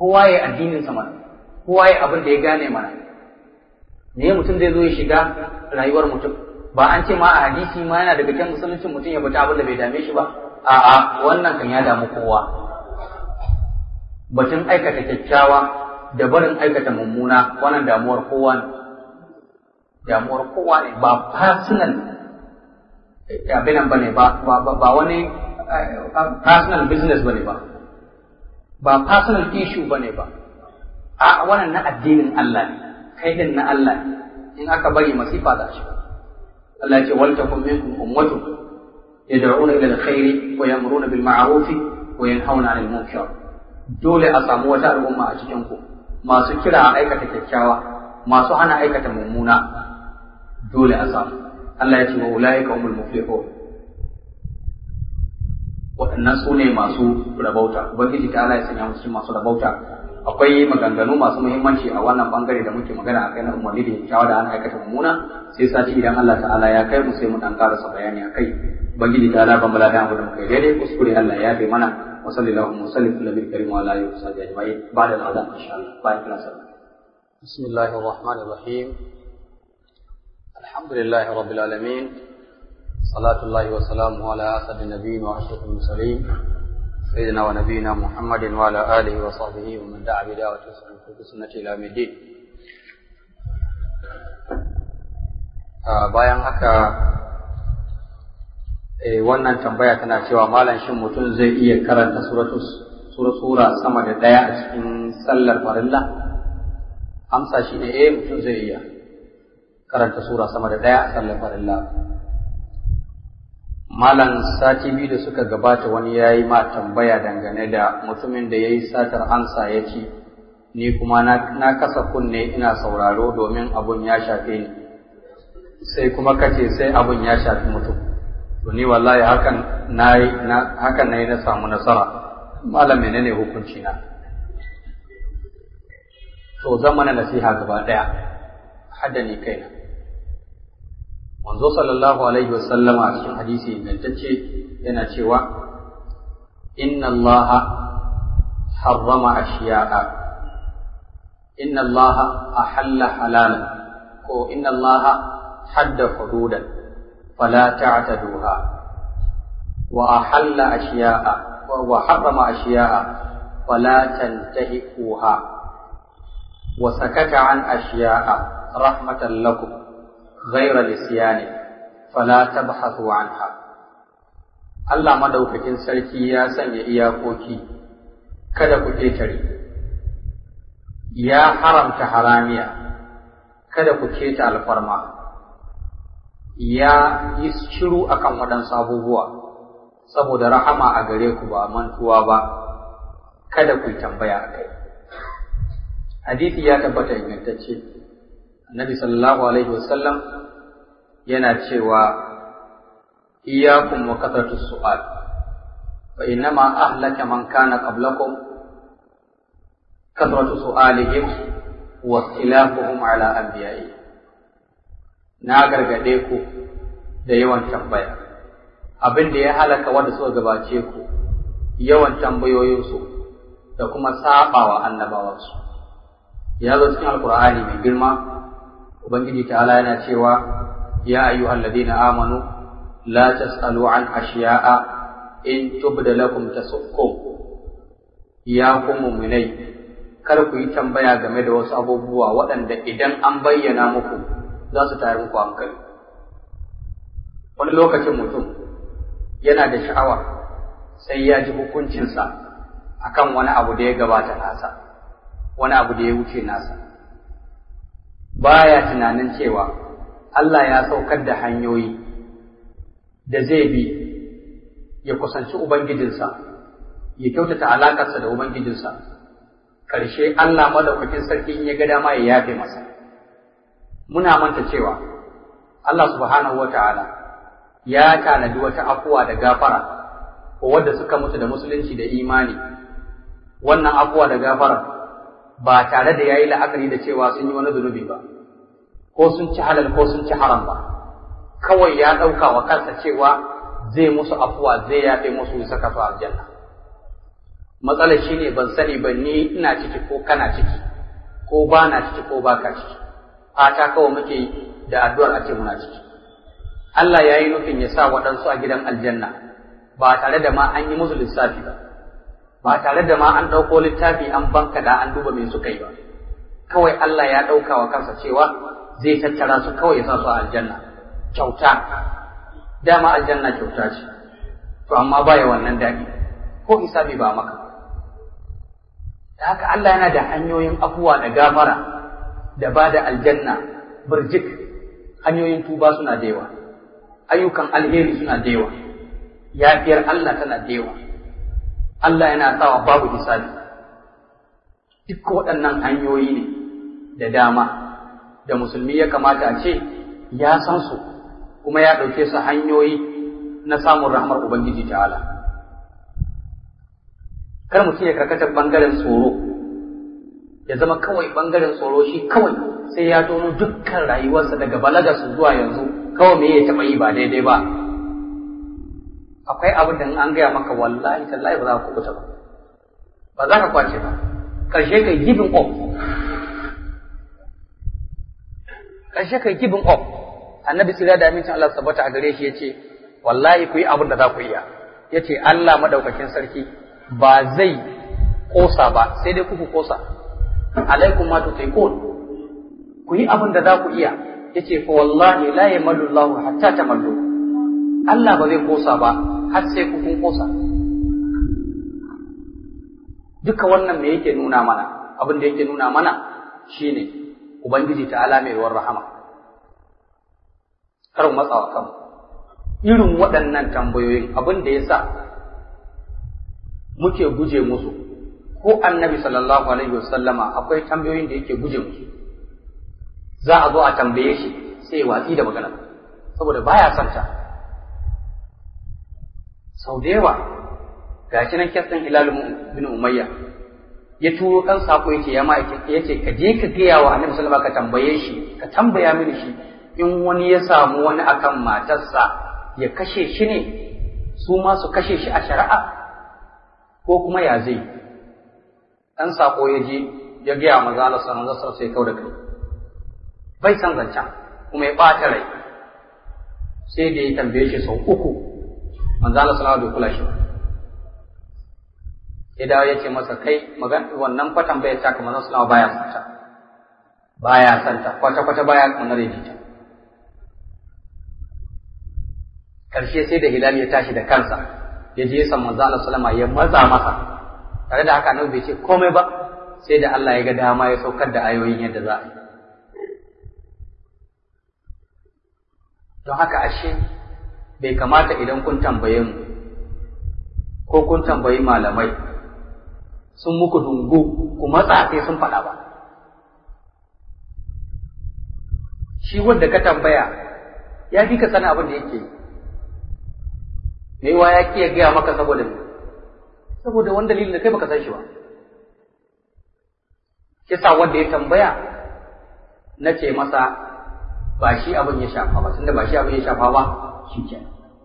kowa ya addinin sa mana kowa ya abin da ya gane mana me mutum zai zo ya shiga rayuwar mutum ba an ce ma a hadisi ma yana daga cikin musuluncin mutum ya bata abin da bai dame shi ba a'a wannan kan ya damu kowa batun aikata kyakkyawa da barin aikata mummuna wannan damuwar kowa ne damuwar kowa ne ba personal abinan bane ba ba wani personal business bane ba ba personal issue bane ba a wannan na addinin Allah ne kai din na Allah ne in aka bari masifa za shi Allah ya ce wal takum minkum ummatun yad'una ila alkhairi wa yamruna bil ma'ruf wa yanhauna 'anil munkar dole a samu wata al'umma a cikin ku masu kira a aikata kyakkyawa masu hana aikata mummuna dole a samu Allah ya ce wa ulaika humul muflihun waɗannan su ne masu rabauta ubangiji ta Allah ya sanya musu masu rabauta akwai maganganu masu muhimmanci a wannan bangare da muke magana a kai na umarni da kyakkyawa da ana aikata mummuna sai sati idan Allah ta'ala ya kai mu sai mu dan karasa bayani a kai ubangiji ta Allah ban bala da mu da muka daidai kuskure Allah ya bi mana wa sallallahu wa sallim ala nabiyil karim wa ala alihi wa sahbihi ajma'in ba'da al-adhan insha Allah bayan kila sallah bismillahir rahmanir rahim alhamdulillahi rabbil alamin صلاة الله وسلامه على أسد النبيين وأشرف المرسلين سيدنا ونبينا محمد وعلى آله وصحبه ومن دعا بدعوته وسلم بسنة إلى يوم الدين bayan haka wannan tambaya tana cewa malam shin mutum zai iya karanta sura sama da ɗaya a cikin sallar farilla amsa shi ne eh mutum zai iya karanta sura sama da ɗaya a sallar farilla Malam sati biyu da suka gabata wani ya yi ma tambaya dangane da mutumin da ya yi satar ansa ya ci, ni kuma na kasa kunne ina sauraro domin abun ya shafe ni, sai kuma kace sai abun ya shafi mutum. To ni wallahi hakan na yi hakan na yi na samu nasara, malam menene hukunci na. To zan mana nasiha gaba ɗaya, hadda ni kaina. manzo sallallahu alaihi wasallam a cikin hadisi ingantacce yana cewa inna Allah harrama ashiya'a inna Allah ahalla halalan ko inna Allah hadda hududan fala ta'taduha wa ahalla ashiya'a wa harrama ashiya'a fala tantahikuha wa sakata an ashiya'a rahmatan lakum غير لسيان فلا تبحثوا عنها Allah madaukakin sarki ya sanya iyakoki kada ku ƙetare ya haramta haramiya kada ku keta alfarma ya yi shiru akan waɗansu abubuwa saboda rahama a gare ku ba mantuwa ba kada ku yi tambaya a kai hadisi ya tabbata ingantacce Annabi sallallahu alaihi wasallam yana cewa iyyakum wa kathratu su'al fa innama ahlaka man kana qablakum kathratu su'alihim wa ikhtilafuhum ala anbiya'i na gargade ku da yawan tambaya abin da ya halaka wanda suka gabace ku yawan tambayoyinsu da kuma sabawa annabawansu ya zo cikin alkur'ani mai girma ubangiji ta'ala yana cewa ya ayyuhal ladina amanu la tasalu an ashiya'a in tubda lakum tasukkum ya ku mu'minai kar ku yi tambaya game da wasu abubuwa waɗanda idan an bayyana muku za su tayar muku hankali wani lokacin mutum yana da sha'awa sai ya ji hukuncinsa akan wani abu da ya gabata nasa wani abu da ya wuce nasa baya tunanin cewa Allah ya saukar da hanyoyi da zai bi ya kusanci Ubangijinsa, ya kyautata alakarsa da Ubangijinsa, ƙarshe Allah madaukakin sarki in ya ga dama ya yafe masa. Muna manta cewa Allah subhanahu wa ta'ala ya tanadi wata afuwa da gafara ko wadda suka mutu da musulunci da imani, wannan afuwa da gafara ba tare da ya yi la'akari da cewa sun yi wani zunubi ba. ko sun ci halal ko sun ci haram ba kawai ya ɗauka wa kansa cewa zai musu afuwa zai yafe musu ya saka su aljanna matsalar shine ban sani ba ni ina ciki ko kana ciki ko ba na ciki ko ba ka ciki fata kawai muke da addu'ar a ce muna ciki Allah ya yi nufin ya sa waɗansu a gidan aljanna ba tare da ma an yi musu lissafi ba ba tare da ma an ɗauko littafi an banka da an duba me suka yi ba kawai Allah ya ɗauka wa kansa cewa zai tattara su kawai ya sa su a aljanna kyauta dama aljanna kyauta ce to amma baya wannan daɗi ko hisabi ba maka da haka Allah yana da hanyoyin afuwa da gafara da ba da aljanna birjik hanyoyin tuba suna da yawa ayyukan alheri suna da yawa yafiyar Allah tana da yawa Allah yana sawa babu hisabi duk waɗannan hanyoyi ne da dama da musulmi ya kamata a ce ya san su kuma ya ɗauke su hanyoyi na samun rahmar Ubangiji ta'ala. Kar mutum ya karkata ɓangaren tsoro, ya zama kawai ɓangaren tsoro shi kawai sai ya tono dukkan rayuwarsa daga balagarsu zuwa yanzu kawai me ya taɓa yi ba daidai ba. Akwai abin da an gaya maka wallahi tallahi ba za ka kubuta ba, ba za ka kwace ba, ƙarshe kai giving up. Ƙarshe kai giving up. Annabi sira da amincin Allah sabbata a gare shi ya ce, wallahi ku yi abin da za ku iya ya ce Allah madaukakin sarki ba zai kosa ba sai dai kuku kosa alaikum ma tutaikun ku yi abin da za ku iya ya ce fa wallahi la yamallu Allah hatta tamallu Allah ba zai kosa ba har sai ku kun kosa duka wannan me yake nuna mana abin da yake nuna mana shine ubangiji ta'ala mai ruwan rahama kar mu matsawa kanmu irin waɗannan tambayoyin abin da ya sa muke guje musu ko annabi sallallahu alaihi wasallama akwai tambayoyin da yake guje musu za a zo a tambaye shi sai ya watsi da magana saboda baya son ta sau da yawa ga shi nan kyasan hilal bin umayya ya turo kan sako yace ya ma yace ka je ka gaya wa annabi sallallahu alaihi ka tambaye shi ka tambaya mini shi in wani ya samu wani akan matarsa ya kashe shi ne su ma su kashe shi a shari'a ko kuma ya zai ɗan saƙo ya je ya gaya maza Allah sanar da sai kau da kai bai san zancen kuma ya ɓata rai sai da ya tambaye shi sau uku manzo Allah sallallahu alaihi kula shi sai dawo ya ce masa kai magan wannan fatan bai ta kamar sallallahu baya santa baya santa kwata kwata baya kamar ta karshe sai da hilal ya tashi da kansa ya je san manzo Allah sallama ya matsa masa tare da haka annabi bai ce komai ba sai da Allah ya ga dama ya saukar da ayoyin yadda za a yi don haka ashe bai kamata idan kun tambaye mu ko kun tambayi malamai sun muku dungu ku matsa sai sun faɗa ba shi wanda ka tambaya ya fi ka sani abin da yake yi mai wa ya ki ya gaya maka saboda saboda wani dalilin da kai baka san shi ba kisa wanda ya tambaya na ce masa ba shi abin ya shafa ba tunda ba shi abin ya shafa ba shi ke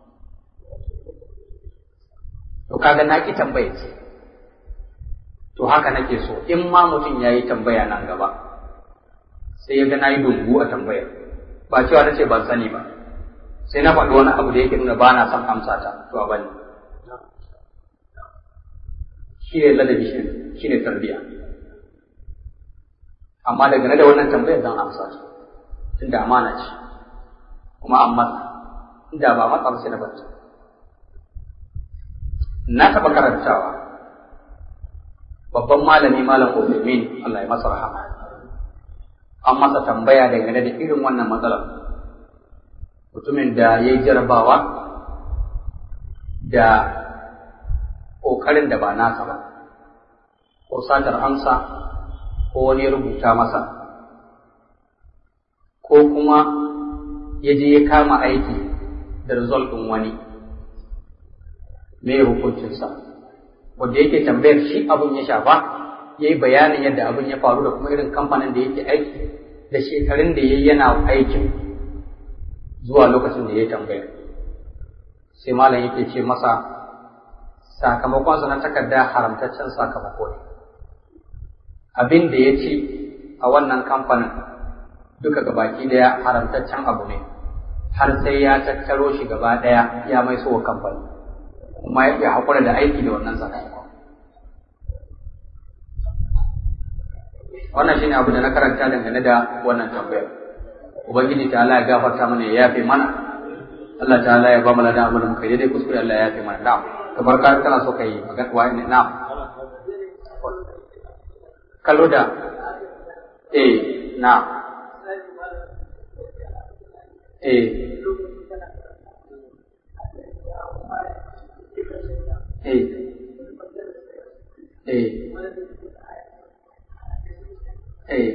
to kaga na ki tambaya ce to haka nake so in ma mutum ya yi tambaya nan gaba sai ya ga na yi dungu a tambayar ba cewa na ce ban sani ba sai na faɗi wani abu da yake nuna ba na son amsa ta to a bani shi ne ladabi shi ne tarbiya amma daga da wannan tambayar zan amsa ta tunda amana ce kuma an matsa inda ba matsa ba sai na bata na taɓa karantawa babban malami malam Uthaymeen Allah ya masa rahama an masa tambaya dangane da irin wannan matsalar mutumin da ya yi jarabawa da ƙoƙarin da ba nasa ba ko satar amsa ko wani ya rubuta masa ko kuma ya je ya kama aiki da result ɗin wani me hukuncinsa wanda yake tambayar shi abin ya shafa ya yi bayanin yadda abin ya faru da kuma irin kamfanin da yake aiki da shekarun da ya yi yana aikin zuwa lokacin da ya tambaya sai malam yake ce masa sakamakonsa na takarda haramtaccen sakamako ne abin da ya ci a wannan kamfanin duka gabaki daya haramtaccen abu ne har sai ya tattaro shi gaba daya ya mai so kamfani kuma ya haƙura da aiki da wannan sakamakon wannan shine abu da na karanta dangane da wannan tambayar ubangiji ta Allah ya gafarta mana ya yafe mana Allah ta Allah ya ba mu ladan abin da muka yi dai kuskure Allah ya yafe mana na'am kamar ka kana so kai magana wa ne na'am kallo da eh na'am eh eh eh eh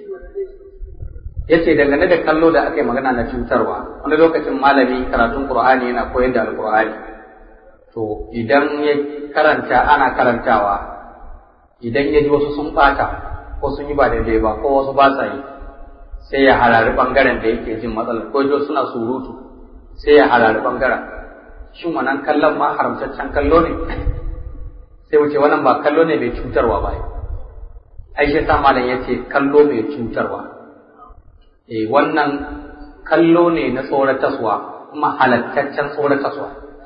yace dangane da kallo da aka yi magana na cutarwa wani lokacin malami karatun qur'ani yana koyar da alqur'ani to idan ya karanta ana karantawa idan ya ji wasu sun bata ko sun yi ba daidai ba ko wasu ba sa yi sai ya harari bangaren da yake jin matsalar ko jo suna surutu sai ya harari bangaren shin wannan kallon ma haramtaccen kallo ne sai wuce wannan ba kallo ne mai cutarwa ba ai shi sa malam yace kallo mai cutarwa eh wannan kallo ne na tsorataswa kuma halattaccen tsorataswa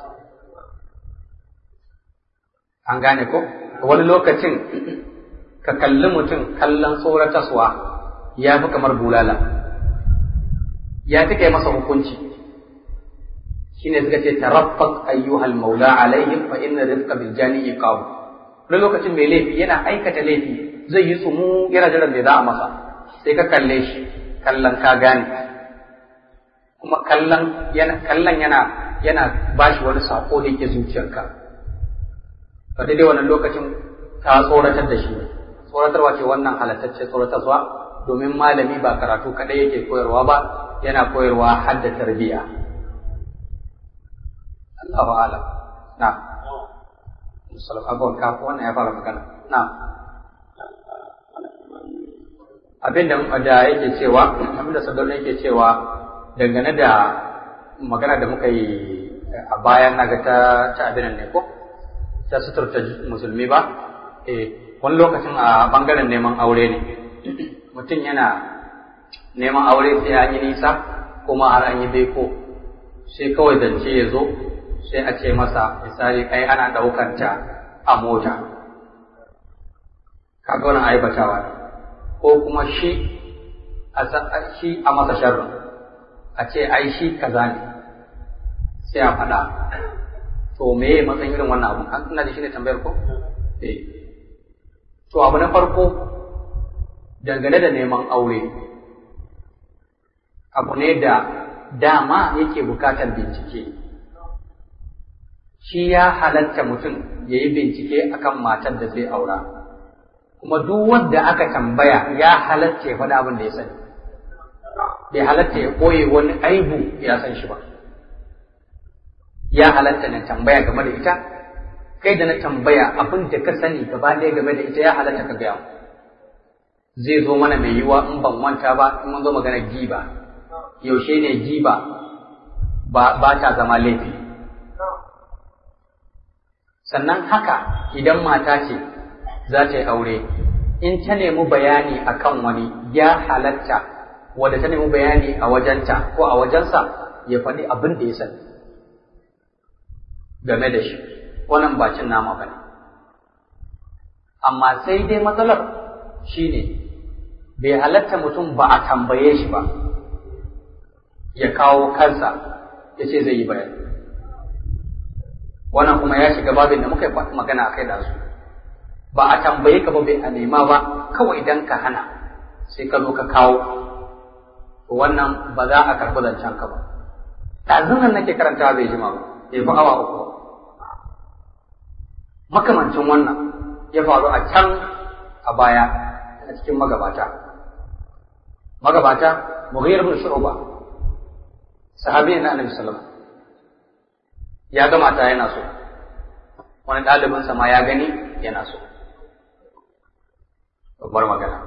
an gane ko wani lokacin ka kalli mutum kallon tsorataswa ya fi kamar bulala ya fi kai masa hukunci shine suka ce taraffaq ayyuhal maula alaihim fa inna rizqa bil jani iqab wani lokacin mai laifi yana aikata laifi zai yi tsumu yana jiran me za a masa sai ka kalle shi kallon ka gane kuma kallon yana kallon yana yana bashi wani sako da yake zuciyarka ba daidai wannan lokacin ka tsoratar da shi ne tsoratarwa ce wannan halattacce tsoratarwa domin malami ba karatu kadai yake koyarwa ba yana koyarwa har da tarbiyya Allahu a'lam na musallam abun ka wannan ya fara magana na abin da da yake cewa abin da sadar yake cewa dangane da magana da muka yi a bayan naga ta ta abin ne ko ta suturta musulmi ba eh wani lokacin a bangaren neman aure ne mutum yana neman aure sai an yi nisa kuma har an yi beko sai kawai zance ya zo sai a ce masa misali kai ana ɗaukar ta a mota kaga wannan aibatawa ne ko kuma shi a shi a masa sharrin a ce ai shi kaza ne sai a faɗa to me matsayin irin wannan abu an ina da shi ne tambayar ko eh to abu na farko dangane da neman aure abu ne da dama yake bukatar bincike shi ya halatta mutum ya yi bincike akan matar da zai aura kuma duk wanda aka tambaya ya halatta ya faɗi abin da ya sani bai halatta ya ɓoye wani aibu ya san shi ba ya halatta na tambaya game da ita kai da na tambaya abin da ka sani gaba ɗaya game da ita ya halatta ka gaya zai zo mana mai yiwa in ban manta ba in mun zo magana giba yaushe ne giba ba, ba ta zama laifi sannan haka idan mata ce za ta yi aure in ta nemi bayani akan wani ya halatta wadda ta nemi bayani a wajenta ko a wajensa ya faɗi abin da ya sani game da shi wannan ba cin nama ba ne amma sai dai matsalar shi ne bai halatta mutum ba a tambaye shi ba ya kawo kansa ya ce zai yi bayani wannan kuma ya shiga babin da muka yi magana a kai da su ba a tambaye ka ba bai a nema ba kawai idan ka hana sai ka zo ka kawo wannan ba za a karɓi zancen ka ba ɗazun nan nake karanta bai jima ba bai fi awa uku makamancin wannan ya faru a can a baya a cikin magabata magabata mughir bin shu'ba sahabi na annabi sallallahu ya ga mata yana so wani ɗalibinsa ma ya gani yana so babbar magana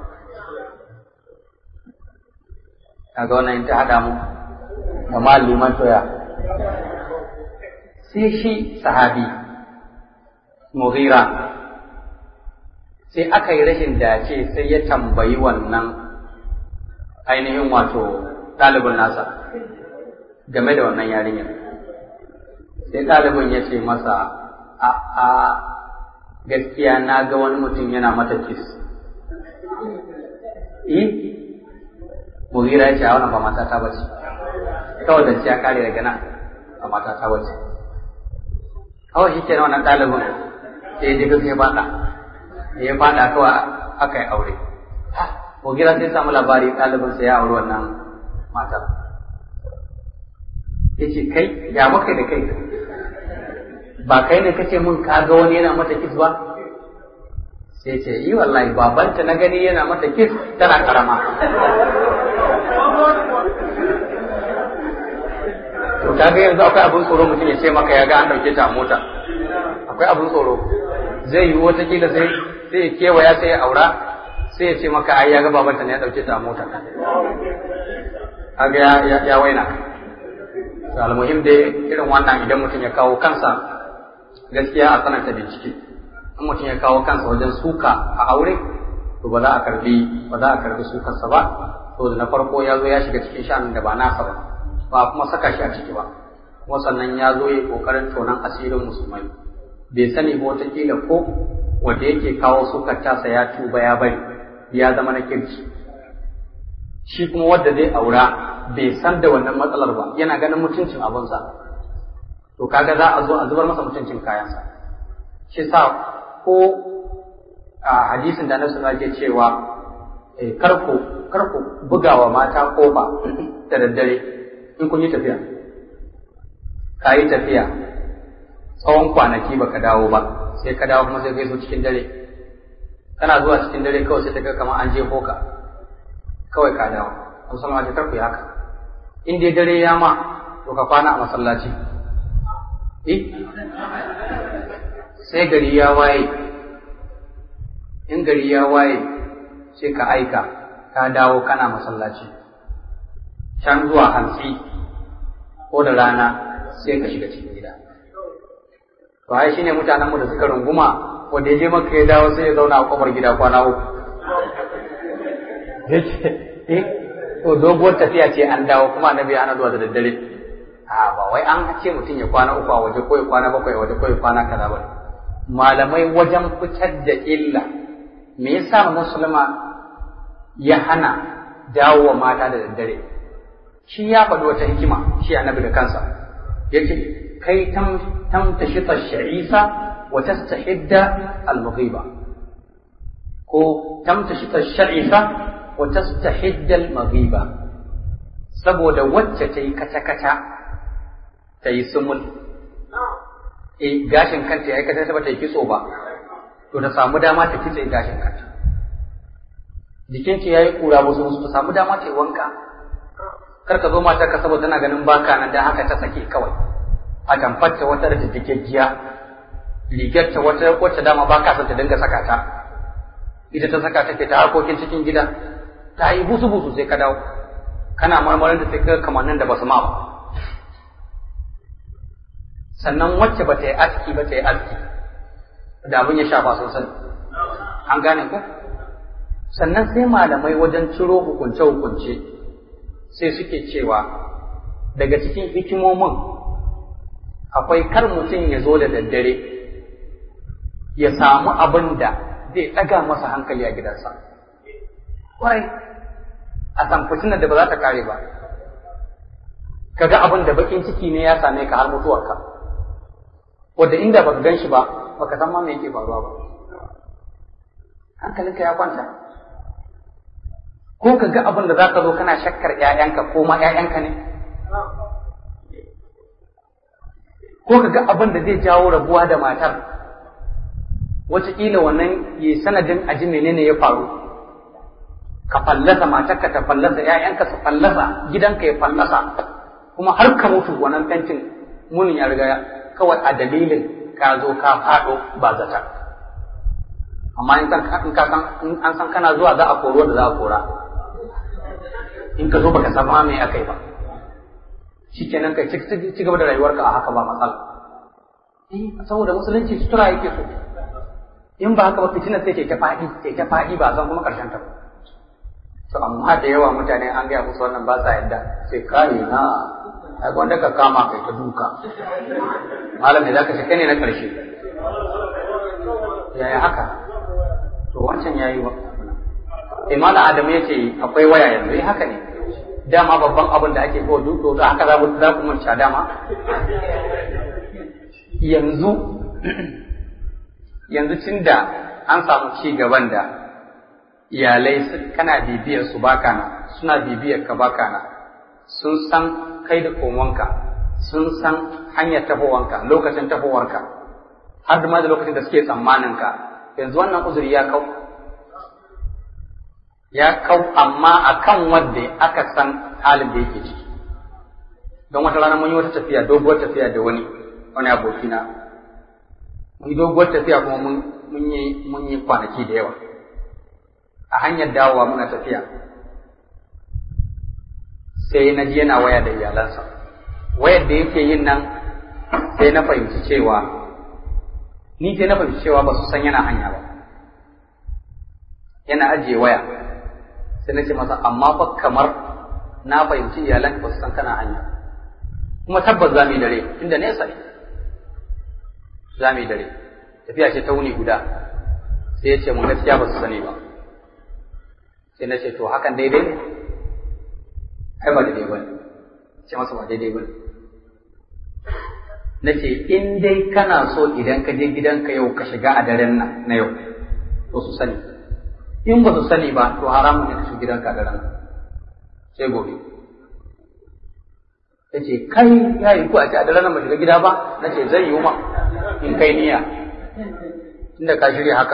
kaga wannan ta haɗa mu da maliman toya sai shi sahabi mughira sai aka yi rashin dace sai ya tambayi wannan ainihin wato ɗalibin nasa game da wannan yarinyar sai ɗalibin ya ce masa a a gaskiya na ga wani mutum yana mata kis eh mugira ya ce a wannan ba mata ta bace kawai da ya kare daga nan ba mata ta bace kawai shi kenan wannan ɗalibin sai ya je sai faɗa ya faɗa kawai aka yi aure mugira sai samu labari ɗalibin sai ya auri wannan matar ya ce kai ya maka da kai ba kai ne kace mun ka ga wani yana mata kis ba sai ce yi wallahi babanta na gani yana mata kis tana karama to kaga yanzu akwai abin tsoro mutum ya ce maka ya ga an dauke ta mota akwai abin tsoro zai yi wata kila sai sai ya kewaya sai ya aura sai ya ce maka ai ya ga babanta ne ya dauke ta mota kaga ya ya waina almuhim dai irin wannan idan mutum ya kawo kansa gaskiya a sananta bincike in mutum ya kawo kansa wajen suka a aure to ba za a karbi ba za a karbi sukarsa ba to da na farko ya zo ya shiga cikin sha'anin da ba nasa ba ba kuma saka shi a ciki ba kuma sannan ya zo ya kokarin tonan asirin musulmai bai sani ba wataƙila ko wanda yake kawo sukar tasa ya tuba ya bari ya zama na kirki shi kuma wanda zai aura bai san da wannan matsalar ba yana ganin mutuncin abinsa to kaga za a zo a zubar masa mutuncin kayansa shi sa ko a hadisin da nasu ke cewa karku karku bugawa mata kofa da daddare in kun yi tafiya ka yi tafiya tsawon kwanaki baka dawo ba sai ka dawo kuma sai kai zo cikin dare kana zuwa cikin dare kawai sai ta ga kamar an je ka kawai ka dawo musamman ta karku haka in dai dare ya ma to ka kwana a masallaci eh sai gari ya waye in gari ya waye sai ka aika ka dawo kana masallaci can zuwa hantsi ko da rana sai ka shiga cikin gida to ai shine mutanenmu da suka runguma wanda ya je maka ya dawo sai ya zauna a kofar gida kwana uku yace eh to doguwar tafiya ce an dawo kuma annabi ana zuwa da daddare a ba wai an ce mutum ya kwana uku a waje ko ya kwana bakwai a waje ko ya kwana kaza ba malamai wajen fitar da illa me yasa musulma ya hana dawo wa mata da daddare shi ya faɗi wata hikima shi annabi da kansa yace kai tam tam tashita sha'isa wa tastahidda al-mughiba ko tam tashita sha'isa wa tastahidda al-maghiba saboda wacce ta yi kata-kata ta yi sumul eh gashin kanta ya kata ba ta yi kitso ba to ta samu dama ta kitse gashin kanta jikinta ya yi kura wasu wasu ta samu dama ta yi wanka kar ka zo matar ka saboda tana ganin baka nan dan haka ta sake kawai a tamfarta wata da jijjigaggiya rigarta wata wacce dama baka son ta dinga saka ta ita ta saka take ta harkokin cikin gida ta yi busu busu sai ka dawo kana marmarin da sai ka kamannin da basu ma ba sannan wacce ba ta yi aski ba ta yi aski da abin ya shafa sosai an gane ku sannan sai malamai wajen ciro hukunce-hukunce sai suke cewa daga cikin hikimomin akwai kar mutum ya zo da daddare ya samu abin da zai ɗaga masa hankali a gidansa kwarai a san fitinar da ba za ta kare ba kaga abin da bakin ciki ne ya same ka har mutuwarka wadda inda baka gan shi ba baka san ma me yake faruwa ba hankalinka ya kwanta ko ka ga abin da za ka zo kana shakkar ‘ya'yanka ko ma ‘ya'yanka ne ko ka ga abin da zai jawo rabuwa da matar wataƙila wannan ya sanadin aji menene ya faru ka fallasa matarka ta fallasa ‘ya'yanka su fallasa gidanka ya fallasa kuma har ka mutu wannan fentin munin ya riga kawai a dalilin ka zo ka faɗo ba zata amma in an san kana zuwa za a koro da za a kora in ka zo baka san ma me akai ba shikenan ka ci gaba da rayuwarka a haka ba matsala saboda musulunci sutura yake so in ba haka ba fitinar sai ta faɗi sai ta faɗi ba san kuma ƙarshen ta to amma da yawa mutane an gaya musu wannan ba sa yadda sai kai na ai wanda ka kama kai ta duka malam ne zaka ce kai ne na ƙarshe yaya haka to wancan yayi ba Imana Adamu ya ce akwai waya yanzu eh haka ne dama babban abin da ake kowa duk da haka za mu za ku murca dama yanzu yanzu tun da an samu ci gaban da iyalai kana bibiyar su baka na suna bibiyar ka baka na sun san kai da komonka sun san hanyar tafowanka lokacin tafowarka har da ma da lokacin da suke tsammanin ka yanzu wannan uzuri ya kau ya kau amma akan wanda aka san halin da yake ciki don wata rana mun yi wata tafiya doguwar tafiya da wani wani abokina mun yi doguwar tafiya kuma mun yi mun yi kwanaki da yawa a hanyar dawowa muna tafiya sai na ji yana waya da iyalansa wayar da yake yin nan sai na fahimci cewa ni sai na fahimci cewa ba su san yana hanya ba yana ajiye waya sai na ce masa amma fa kamar na fahimci iyalan ba su san kana hanya kuma tabbas za mu yi dare inda nesa ne za mu yi dare tafiya ce ta wuni guda sai ya ce mun gaskiya ba su sani ba sai na ce to hakan daidai ne ai ba daidai ba ne ce masa ba daidai ba ne na ce in dai kana so idan ka je gidanka yau ka shiga a daren nan na yau to su sani in ba su sani ba to haramun ne ka shiga gidanka a daren nan sai gobe ya ce kai ya yi ku a ce a daren nan ba shiga gida ba na ce zai yi ma in kai niyya inda ka shirya haka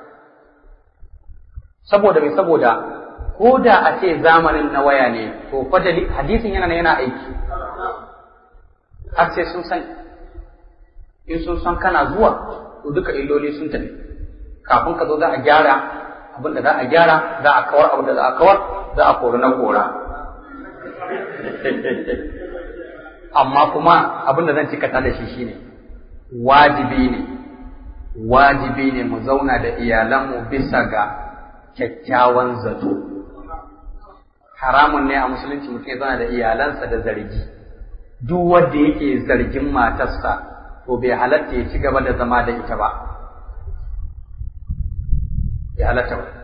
saboda mai saboda ko da a ce zamanin na waya ne to fa hadisin yana yana aiki har sai sun sani in sun san kana zuwa to duka illoli sun tafi kafin ka zo za a gyara abin da za a gyara za a kawar abin da za a kawar za a kori na kora amma kuma abin da zan cikata da shi shine wajibi ne wajibi ne mu zauna da iyalanmu bisa ga kyakkyawan zato haramun ne a musulunci mutum ya zauna da iyalansa da zargi duk wanda yake zargin matarsa to bai halatta ya ci gaba da zama da ita ba ya halatta ba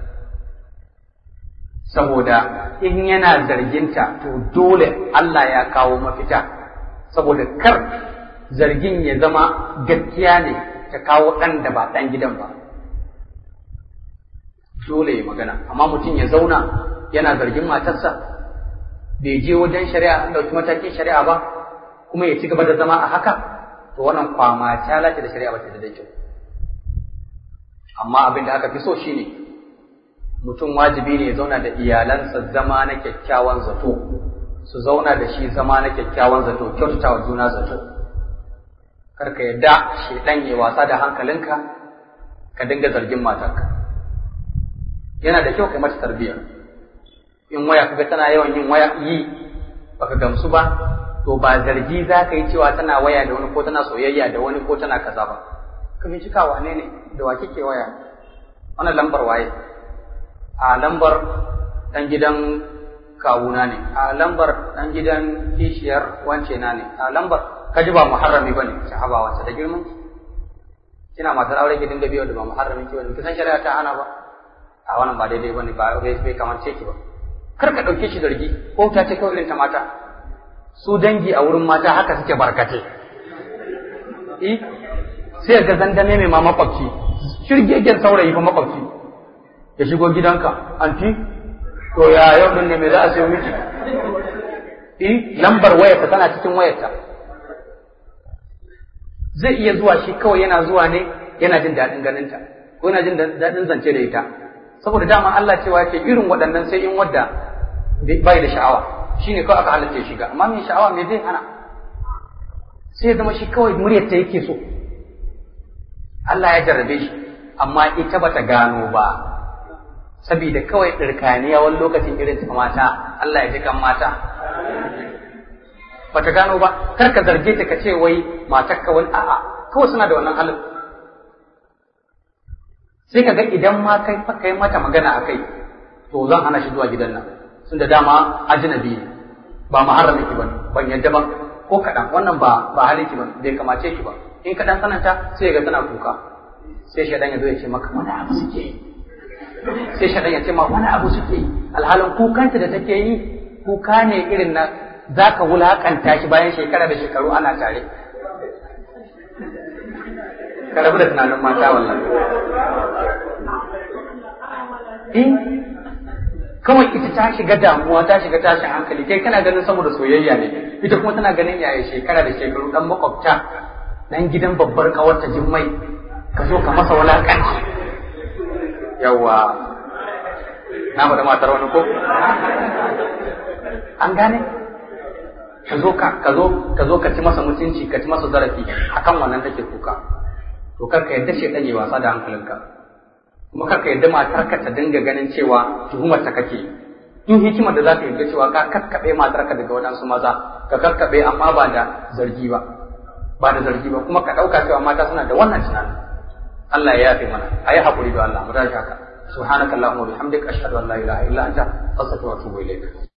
saboda in yana zarginta to dole Allah ya kawo mafita saboda kar zargin ya zama gaskiya ne ta kawo ɗan da ba ɗan gidan ba dole ya magana amma mutum ya zauna yana zargin matarsa bai je wajen shari'a an ɗauki matakin shari'a ba kuma ya ci gaba da zama a haka to wannan kwama ta lati da shari'a ba ta da kyau amma abin da aka fi so shine mutum wajibi ne ya zauna da iyalansa zama na kyakkyawan zato su zauna da shi zama na kyakkyawan zato kyautata wa juna zato karka yadda shedan ya wasa da hankalinka ka dinga zargin matarka yana da kyau kai mata tarbiyya in waya kaga tana yawan yin waya yi baka gamsu ba to ba zargi za ka yi cewa tana waya da wani ko tana soyayya da wani ko tana kaza ba ka bincika wane ne da wa kike waya wannan lambar waye a lambar dan gidan kawuna ne a lambar dan gidan kishiyar wance na ne a lambar kaji ba muharrami bane sahaba wace da girman kina matar aure ki dinga biyo da ba muharrami ki bane kisan shari'a ta hana ba a wannan ba daidai bane ba bai bai kamance ki ba kar ka dauke shi zargi ko ta ce kawai irin ta mata su dangi a wurin mata haka suke barkate eh sai ga zandame mai ma makwabci shirgegen saurayi fa makwabci ya shigo gidanka anti to ya yau din ne me za a sayo miki eh lambar wayarta tana cikin wayarta zai iya zuwa shi kawai yana zuwa ne yana jin daɗin ganinta ko yana jin daɗin zance da ita saboda dama Allah cewa yake irin waɗannan sai in wadda bai da sha'awa shine kawai aka halatta shiga amma mai sha'awa me zai hana sai ya zama shi kawai muryarta yake so Allah ya jarrabe shi amma ita bata gano ba saboda kawai ɗirkaniya wani lokacin irin ta mata Allah ya ji kan mata bata gano ba kar ka zarge ta ka ce wai matarka wani a'a kawai suna da wannan halin sai ka ga idan ma kai kai mata magana a kai to zan hana shi zuwa gidan nan sun da dama ajnabi ne ba muharrami ki bane ban yadda ba ko kaɗan wannan ba ba halin ki ba bai kamace ki ba in kaɗan sananta sai ga tana kuka sai shaɗan ya zo ya ce maka wani abu suke yi sai shaɗan ya ce ma wani abu suke yi alhalin kukanta da take yi kuka ne irin na za ka wulaƙanta shi bayan shekara da shekaru ana tare ka rabu da tunanin mata wallahi in kawai ita ta shiga damuwa ta shiga tashin hankali kai kana ganin saboda soyayya ne ita kuma tana ganin yaya shekara da shekaru dan makwabta dan gidan babbar kawarta jimmai ka zo ka masa wulakanci yawa na faɗa matar wani ko an gane ka zo ka ka zo ka zo ka ci masa mutunci ka ci masa zarafi akan wannan take kuka to kar ka yadda shedan yi wasa da hankalinka kuma kar ka yadda matarka ta dinga ganin cewa tuhumar ta kake in hikimar da za ka yadda cewa ka kakkaɓe matarka daga waɗansu maza ka kakkaɓe amma ba da zargi ba ba da zargi ba kuma ka ɗauka cewa mata suna da wannan tunanin Allah ya yafe mana a yi haƙuri da Allah mu tashi haka subhanakallahumma wa bihamdika ashhadu an la ilaha illa anta astaghfiruka wa atubu ilayk